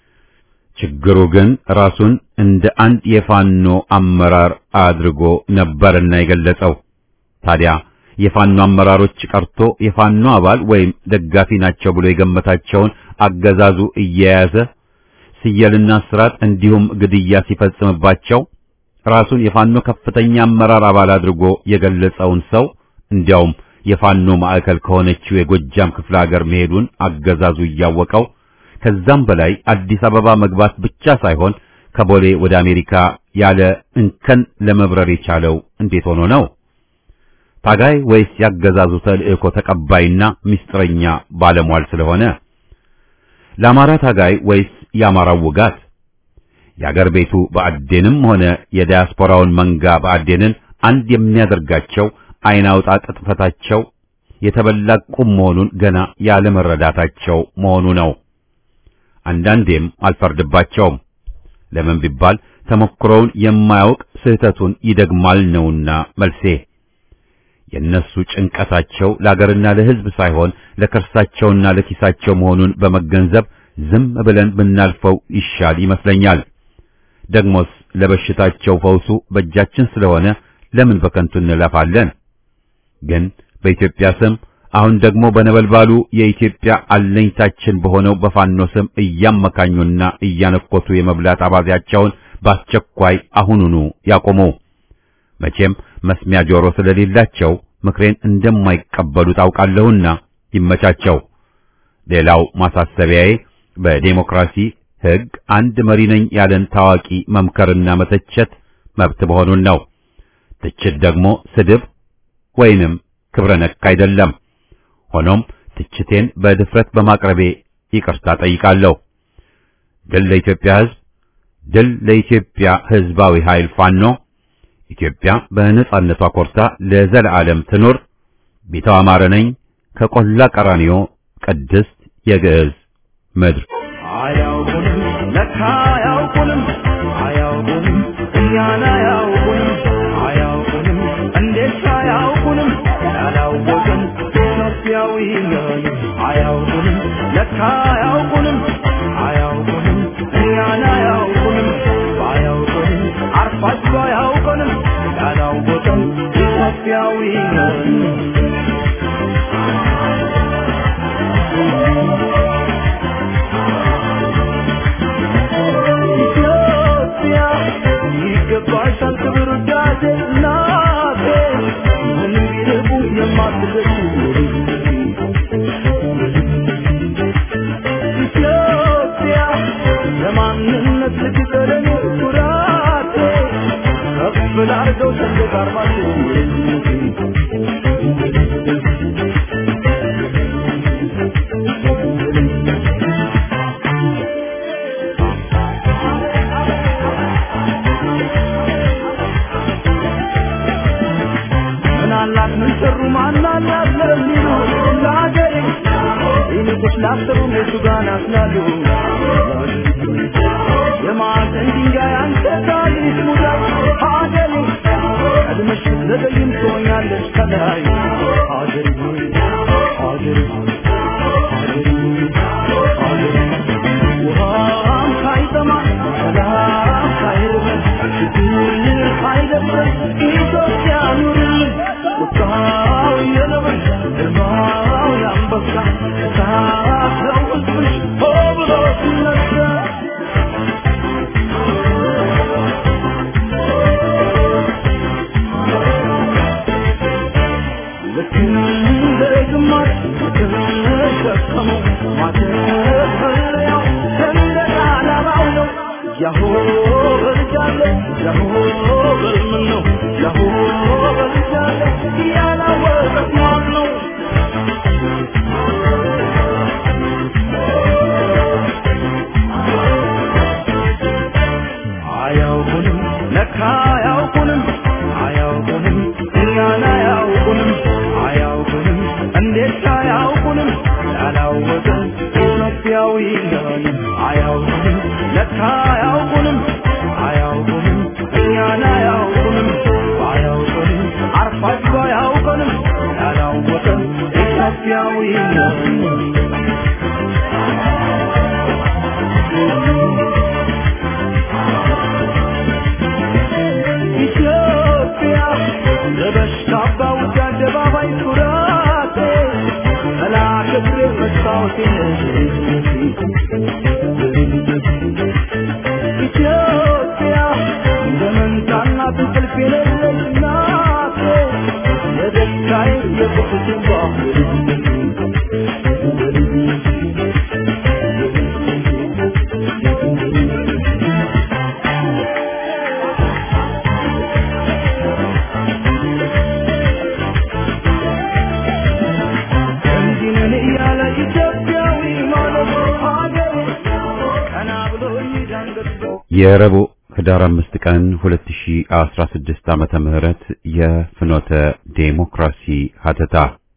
ችግሩ ግን ራሱን እንደ አንድ የፋኖ አመራር አድርጎ ነበርና የገለጸው። ታዲያ የፋኖ አመራሮች ቀርቶ የፋኖ አባል ወይም ደጋፊ ናቸው ብሎ የገመታቸውን አገዛዙ እየያዘ ስየልና ስራት እንዲሁም ግድያ ሲፈጽምባቸው ራሱን የፋኖ ከፍተኛ አመራር አባል አድርጎ የገለጸውን ሰው እንዲያውም የፋኖ ማዕከል ከሆነችው የጎጃም ክፍለ ሀገር መሄዱን አገዛዙ እያወቀው ከዛም በላይ አዲስ አበባ መግባት ብቻ ሳይሆን ከቦሌ ወደ አሜሪካ ያለ እንከን ለመብረር የቻለው እንዴት ሆኖ ነው? ታጋይ ወይስ ያገዛዙ ተልእኮ ተቀባይና ምስጢረኛ ባለሟል ስለሆነ? ለአማራ ታጋይ ወይስ የአማራው ውጋት? የአገር ቤቱ በአዴንም ሆነ የዲያስፖራውን መንጋ በአዴንን አንድ የሚያደርጋቸው አይን አውጣ ቅጥፈታቸው የተበላ ቁም መሆኑን ገና ያለመረዳታቸው መሆኑ ነው። አንዳንዴም አልፈርድባቸውም። ለምን ቢባል ተሞክሮውን የማያውቅ ስህተቱን ይደግማል ነውና መልሴ። የእነሱ ጭንቀታቸው ለአገርና ለሕዝብ ሳይሆን ለከርሳቸውና ለኪሳቸው መሆኑን በመገንዘብ ዝም ብለን ብናልፈው ይሻል ይመስለኛል። ደግሞስ ለበሽታቸው ፈውሱ በእጃችን ስለሆነ ለምን በከንቱ እንለፋለን? ግን በኢትዮጵያ ስም አሁን ደግሞ በነበልባሉ የኢትዮጵያ አለኝታችን በሆነው በፋኖ ስም እያመካኙና እያነኮቱ የመብላት አባዜያቸውን በአስቸኳይ አሁኑኑ ያቆሙ። መቼም መስሚያ ጆሮ ስለሌላቸው ምክሬን እንደማይቀበሉ ታውቃለሁና ይመቻቸው። ሌላው ማሳሰቢያዬ በዴሞክራሲ ሕግ አንድ መሪ ነኝ ያለን ታዋቂ መምከርና መተቸት መብት መሆኑን ነው። ትችት ደግሞ ስድብ ወይንም ክብረ ነክ አይደለም። ሆኖም ትችቴን በድፍረት በማቅረቤ ይቅርታ ጠይቃለሁ። ድል ለኢትዮጵያ ሕዝብ፣ ድል ለኢትዮጵያ ሕዝባዊ ኃይል ፋኖ። ኢትዮጵያ በነጻነቷ ኮርታ ለዘለዓለም ትኑር። ቢተው አማረ ነኝ ከቆላ ቀራኒዮ ቅድስት የግዕዝ ምድር አያውቁንም ለካ አያውቁንም አያውቁንም እኛን አያውቁንም አያውቁንም እንዴት አያውቁንም ያላወቅን ኢትዮጵያዊ ነን አያውቁንም ለካ አያውቁንም አያውቁንም እኛን አያውቁንም ባያውቁንም አርፋችሁ አያውቁንም ያላወቅን ኢትዮጵያዊ ነን ኢትዮጵያ ይገባሻል ክብር እናቴ እናቴ ምንም ቢርቁ የማትደርሱ ኢትዮጵያ የማንነት ልትቀረኝ ኩራቴ ከፍ ላርገው ሰንደቅ ዓርማቸው ምናላት ምን ሰሩ ማናላት ለሚሉ ለሀገሬ ይልቁስ ላሰሩ እነሱ ጋር ናስላሉ የማዕዘን ድንጋይ አንተ ታሪክ ሙዳይ ሀገሬ ቀድመሽ ዘገይም ትሆኛለሽ ከላይ ሀገሬ ሆይ ሀገሬ ሆይ ሀገሬ ሆይ ሀገሬ ውሃም ሳይጠማ ሰላም ሳይርበን ችግር ሳይደፍረን ኢትዮጵያ ኑርልን ቁጣው የነብር ግርማው የአንበሳ እሳት ነው ሕዝብሽ ሆ ብሎ ሲነሳ ልክ እንደ ግማሽ የተሸከመው ማተፈለያው ሰንደቅ ዓላማው ነው። ያሆ በልጃለሁ ያሆ በልምን ነው ያሆ በልጃለሁ ያላወቀት ማን ነው? አያውቁንም ለካ አያውቁንም አያውቁንም እኛን አያውቁንም አያውቁንም እንዴት አያውቁንም ያላወቅን ኢትዮጵያዊ ነን አያውቁንም ለካ አያውቁንም አያውቁንም እኛን አያውቁንም አያውቁንም አርፋችሁ አያውቁንም ያላወቅን ኢትዮጵያዊ ነን ኢትዮጵያ ለበሽታ ባውጃ አደባባይ ኩራቴ መላከ ክብሬ መስታወቴ ኢትዮጵያ እንደ መንታና እንቅልፍ የሌለች ናቴ የደስታዬ የቁስቴ እንዲህ ነን እያለ ኢትዮጵያዊ ማለት ሀገሩ ቀና ብሎ ይዳንገት የረቡዕ ህዳር አምስት ቀን 2016 ዓመተ ምህረት የፍኖተ ዴሞክራሲ ሀተታ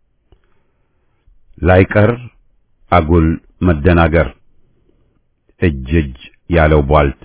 ላይቀር አጉል መደናገር እጅ እጅ ያለው ቧልት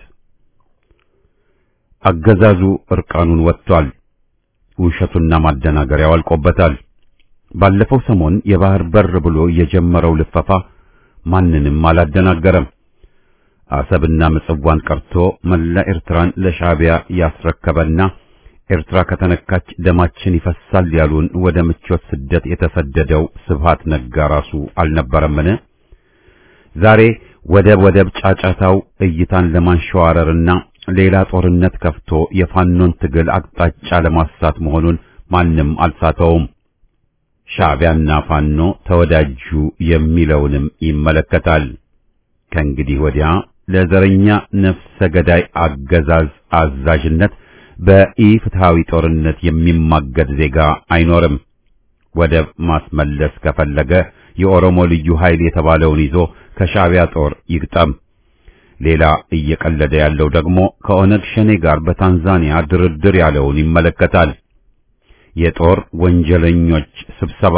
አገዛዙ እርቃኑን ወጥቷል። ውሸቱና ማደናገሪያው አልቆበታል። ባለፈው ሰሞን የባህር በር ብሎ የጀመረው ልፈፋ ማንንም አላደናገረም። አሰብና ምጽዋን ቀርቶ መላ ኤርትራን ለሻዕቢያ ያስረከበና ኤርትራ ከተነካች ደማችን ይፈሳል ያሉን ወደ ምቾት ስደት የተሰደደው ስብሃት ነጋ ራሱ አልነበረምን? ዛሬ ወደብ ወደብ ጫጫታው እይታን ለማንሸዋረርና ሌላ ጦርነት ከፍቶ የፋኖን ትግል አቅጣጫ ለማሳት መሆኑን ማንም አልሳተውም። ሻዕቢያና ፋኖ ተወዳጁ የሚለውንም ይመለከታል። ከእንግዲህ ወዲያ ለዘረኛ ነፍሰ ገዳይ አገዛዝ አዛዥነት በኢፍትሃዊ ጦርነት የሚማገድ ዜጋ አይኖርም። ወደብ ማስመለስ ከፈለገ የኦሮሞ ልዩ ኃይል የተባለውን ይዞ ከሻዕቢያ ጦር ይግጠም። ሌላ እየቀለደ ያለው ደግሞ ከኦነግ ሸኔ ጋር በታንዛኒያ ድርድር ያለውን ይመለከታል። የጦር ወንጀለኞች ስብሰባ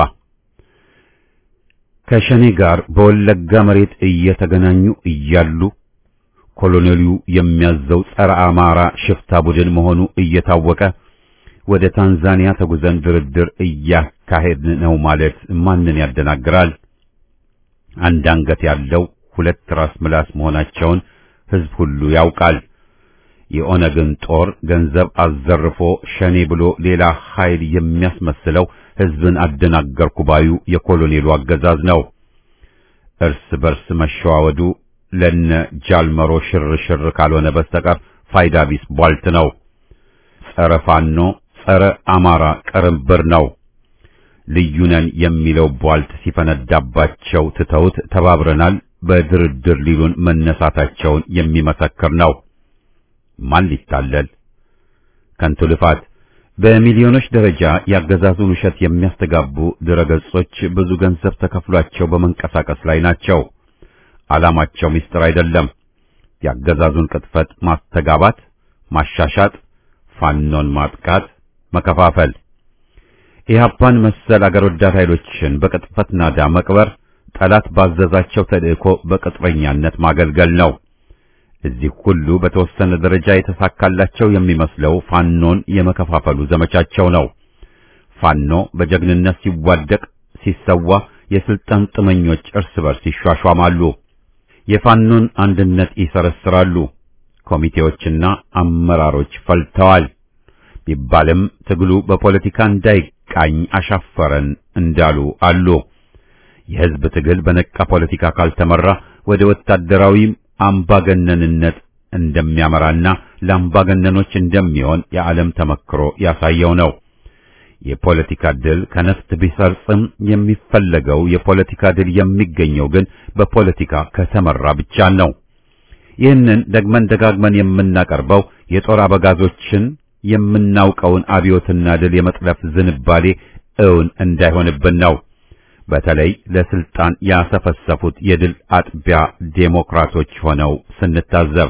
ከሸኔ ጋር በወለጋ መሬት እየተገናኙ እያሉ ኮሎኔሉ የሚያዘው ጸረ አማራ ሽፍታ ቡድን መሆኑ እየታወቀ ወደ ታንዛኒያ ተጉዘን ድርድር እያካሄድን ነው ማለት ማንን ያደናግራል? አንድ አንገት ያለው ሁለት ራስ ምላስ መሆናቸውን ሕዝብ ሁሉ ያውቃል። የኦነግን ጦር ገንዘብ አዘርፎ ሸኔ ብሎ ሌላ ኃይል የሚያስመስለው ሕዝብን አደናገርኩ ባዩ የኮሎኔሉ አገዛዝ ነው። እርስ በርስ መሸዋወዱ ለነ ጃልመሮ ሽር ሽር ካልሆነ በስተቀር ፋይዳ ቢስ ቧልት ነው። ጸረ ፋኖ፣ ጸረ አማራ ቅርብር ነው። ልዩነን የሚለው ቧልት ሲፈነዳባቸው ትተውት ተባብረናል በድርድር ሊሉን መነሳታቸውን የሚመሰክር ነው። ማን ሊታለል? ከንቱ ልፋት። በሚሊዮኖች ደረጃ ያገዛዙን ውሸት የሚያስተጋቡ ድረገጾች ብዙ ገንዘብ ተከፍሏቸው በመንቀሳቀስ ላይ ናቸው። ዓላማቸው ምስጢር አይደለም። ያገዛዙን ቅጥፈት ማስተጋባት፣ ማሻሻጥ፣ ፋኖን ማጥቃት፣ መከፋፈል፣ ኢህአፓን መሰል አገር ወዳድ ኃይሎችን በቅጥፈት ናዳ መቅበር፣ ጠላት ባዘዛቸው ተልእኮ በቅጥረኛነት ማገልገል ነው። እዚህ ሁሉ በተወሰነ ደረጃ የተሳካላቸው የሚመስለው ፋኖን የመከፋፈሉ ዘመቻቸው ነው። ፋኖ በጀግንነት ሲዋደቅ ሲሰዋ፣ የስልጣን ጥመኞች እርስ በርስ ይሿሿማሉ። የፋኖን አንድነት ይሰረስራሉ። ኮሚቴዎችና አመራሮች ፈልተዋል ቢባልም ትግሉ በፖለቲካ እንዳይቃኝ አሻፈረን እንዳሉ አሉ። የሕዝብ ትግል በነቃ ፖለቲካ ካልተመራ ወደ ወታደራዊ አምባገነንነት እንደሚያመራና ለአምባገነኖች እንደሚሆን የዓለም ተመክሮ ያሳየው ነው። የፖለቲካ ድል ከነፍጥ ቢሰርጽም የሚፈለገው የፖለቲካ ድል የሚገኘው ግን በፖለቲካ ከተመራ ብቻ ነው። ይህንን ደግመን ደጋግመን የምናቀርበው የጦር አበጋዞችን የምናውቀውን አብዮትና ድል የመጥለፍ ዝንባሌ እውን እንዳይሆንብን ነው። በተለይ ለስልጣን ያሰፈሰፉት የድል አጥቢያ ዴሞክራቶች ሆነው ስንታዘብ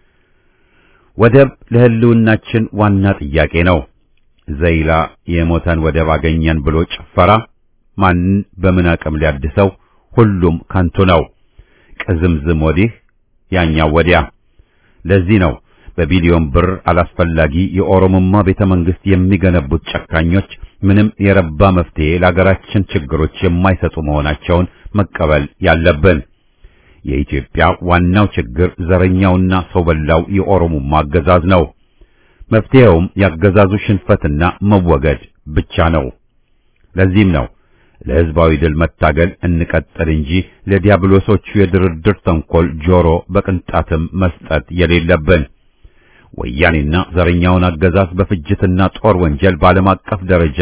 ወደብ ለሕልውናችን ዋና ጥያቄ ነው። ዘይላ የሞተን ወደብ አገኘን ብሎ ጭፈራ ማንን በምን አቅም ሊያድሰው? ሁሉም ከንቱ ነው። ቅዝምዝም ወዲህ ያኛው ወዲያ። ለዚህ ነው በቢሊዮን ብር አላስፈላጊ የኦሮሞማ ቤተ መንግስት የሚገነቡት ጨካኞች ምንም የረባ መፍትሄ ለሀገራችን ችግሮች የማይሰጡ መሆናቸውን መቀበል ያለብን። የኢትዮጵያ ዋናው ችግር ዘረኛውና ሰው በላው የኦሮሞማ አገዛዝ ነው። መፍትሄውም ያገዛዙ ሽንፈትና መወገድ ብቻ ነው። ለዚህም ነው ለሕዝባዊ ድል መታገል እንቀጥል እንጂ ለዲያብሎሶቹ የድርድር ተንኮል ጆሮ በቅንጣትም መስጠት የሌለብን። ወያኔና ዘረኛውን አገዛዝ በፍጅትና ጦር ወንጀል በዓለም አቀፍ ደረጃ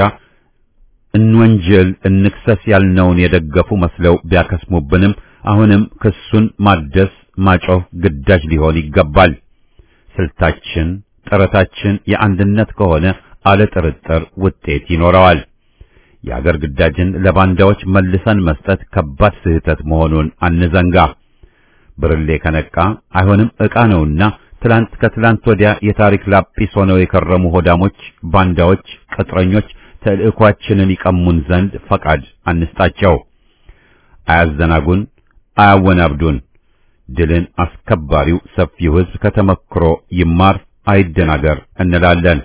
እንወንጀል እንክሰስ ያልነውን የደገፉ መስለው ቢያከስሙብንም አሁንም ክሱን ማደስ ማጮህ ግዳጅ ሊሆን ይገባል። ስልታችን ጥረታችን የአንድነት ከሆነ አለ ጥርጥር ውጤት ይኖረዋል። የአገር ግዳጅን ለባንዳዎች መልሰን መስጠት ከባድ ስህተት መሆኑን አንዘንጋ። ብርሌ ከነቃ አይሆንም ዕቃ ነውና ትላንት ከትላንት ወዲያ የታሪክ ላጲስ ሆነው የከረሙ ሆዳሞች፣ ባንዳዎች፣ ቅጥረኞች ተልእኳችንን ይቀሙን ዘንድ ፈቃድ አንስጣቸው። አያዘናጉን፣ አያወናብዱን። ድልን አስከባሪው ሰፊው ሕዝብ ከተመክሮ ይማር አይደናገር እንላለን።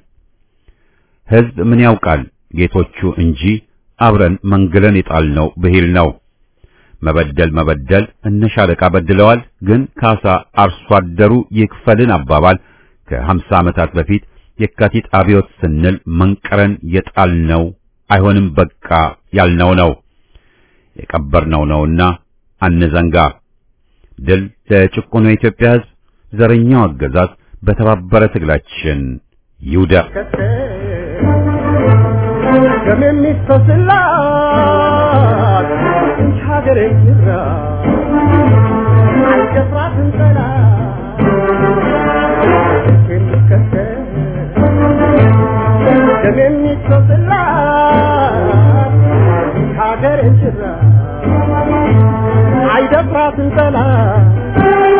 ሕዝብ ምን ያውቃል ጌቶቹ እንጂ አብረን መንግለን የጣልነው ብሂል ነው። መበደል መበደል እነ ሻለቃ በድለዋል፣ ግን ካሳ አርሶ አደሩ ይክፈልን አባባል ከሀምሳ ዓመታት በፊት የካቲት አብዮት ስንል መንቀረን የጣልነው አይሆንም በቃ ያልነው ነው የቀበርነው ነውና አንዘንጋ። ድል ለጭቁኑ የኢትዮጵያ ሕዝብ፣ ዘረኛው አገዛዝ በተባበረ ትግላችን ይውደቅ። ደም የሚፈስላት እንጂ ሀገሬ ይራ አልደፍራትም ጠላት የሚከተል ደም የሚፈስላት እንጂ ሀገሬ ይራ አይደፍራትም ጠላት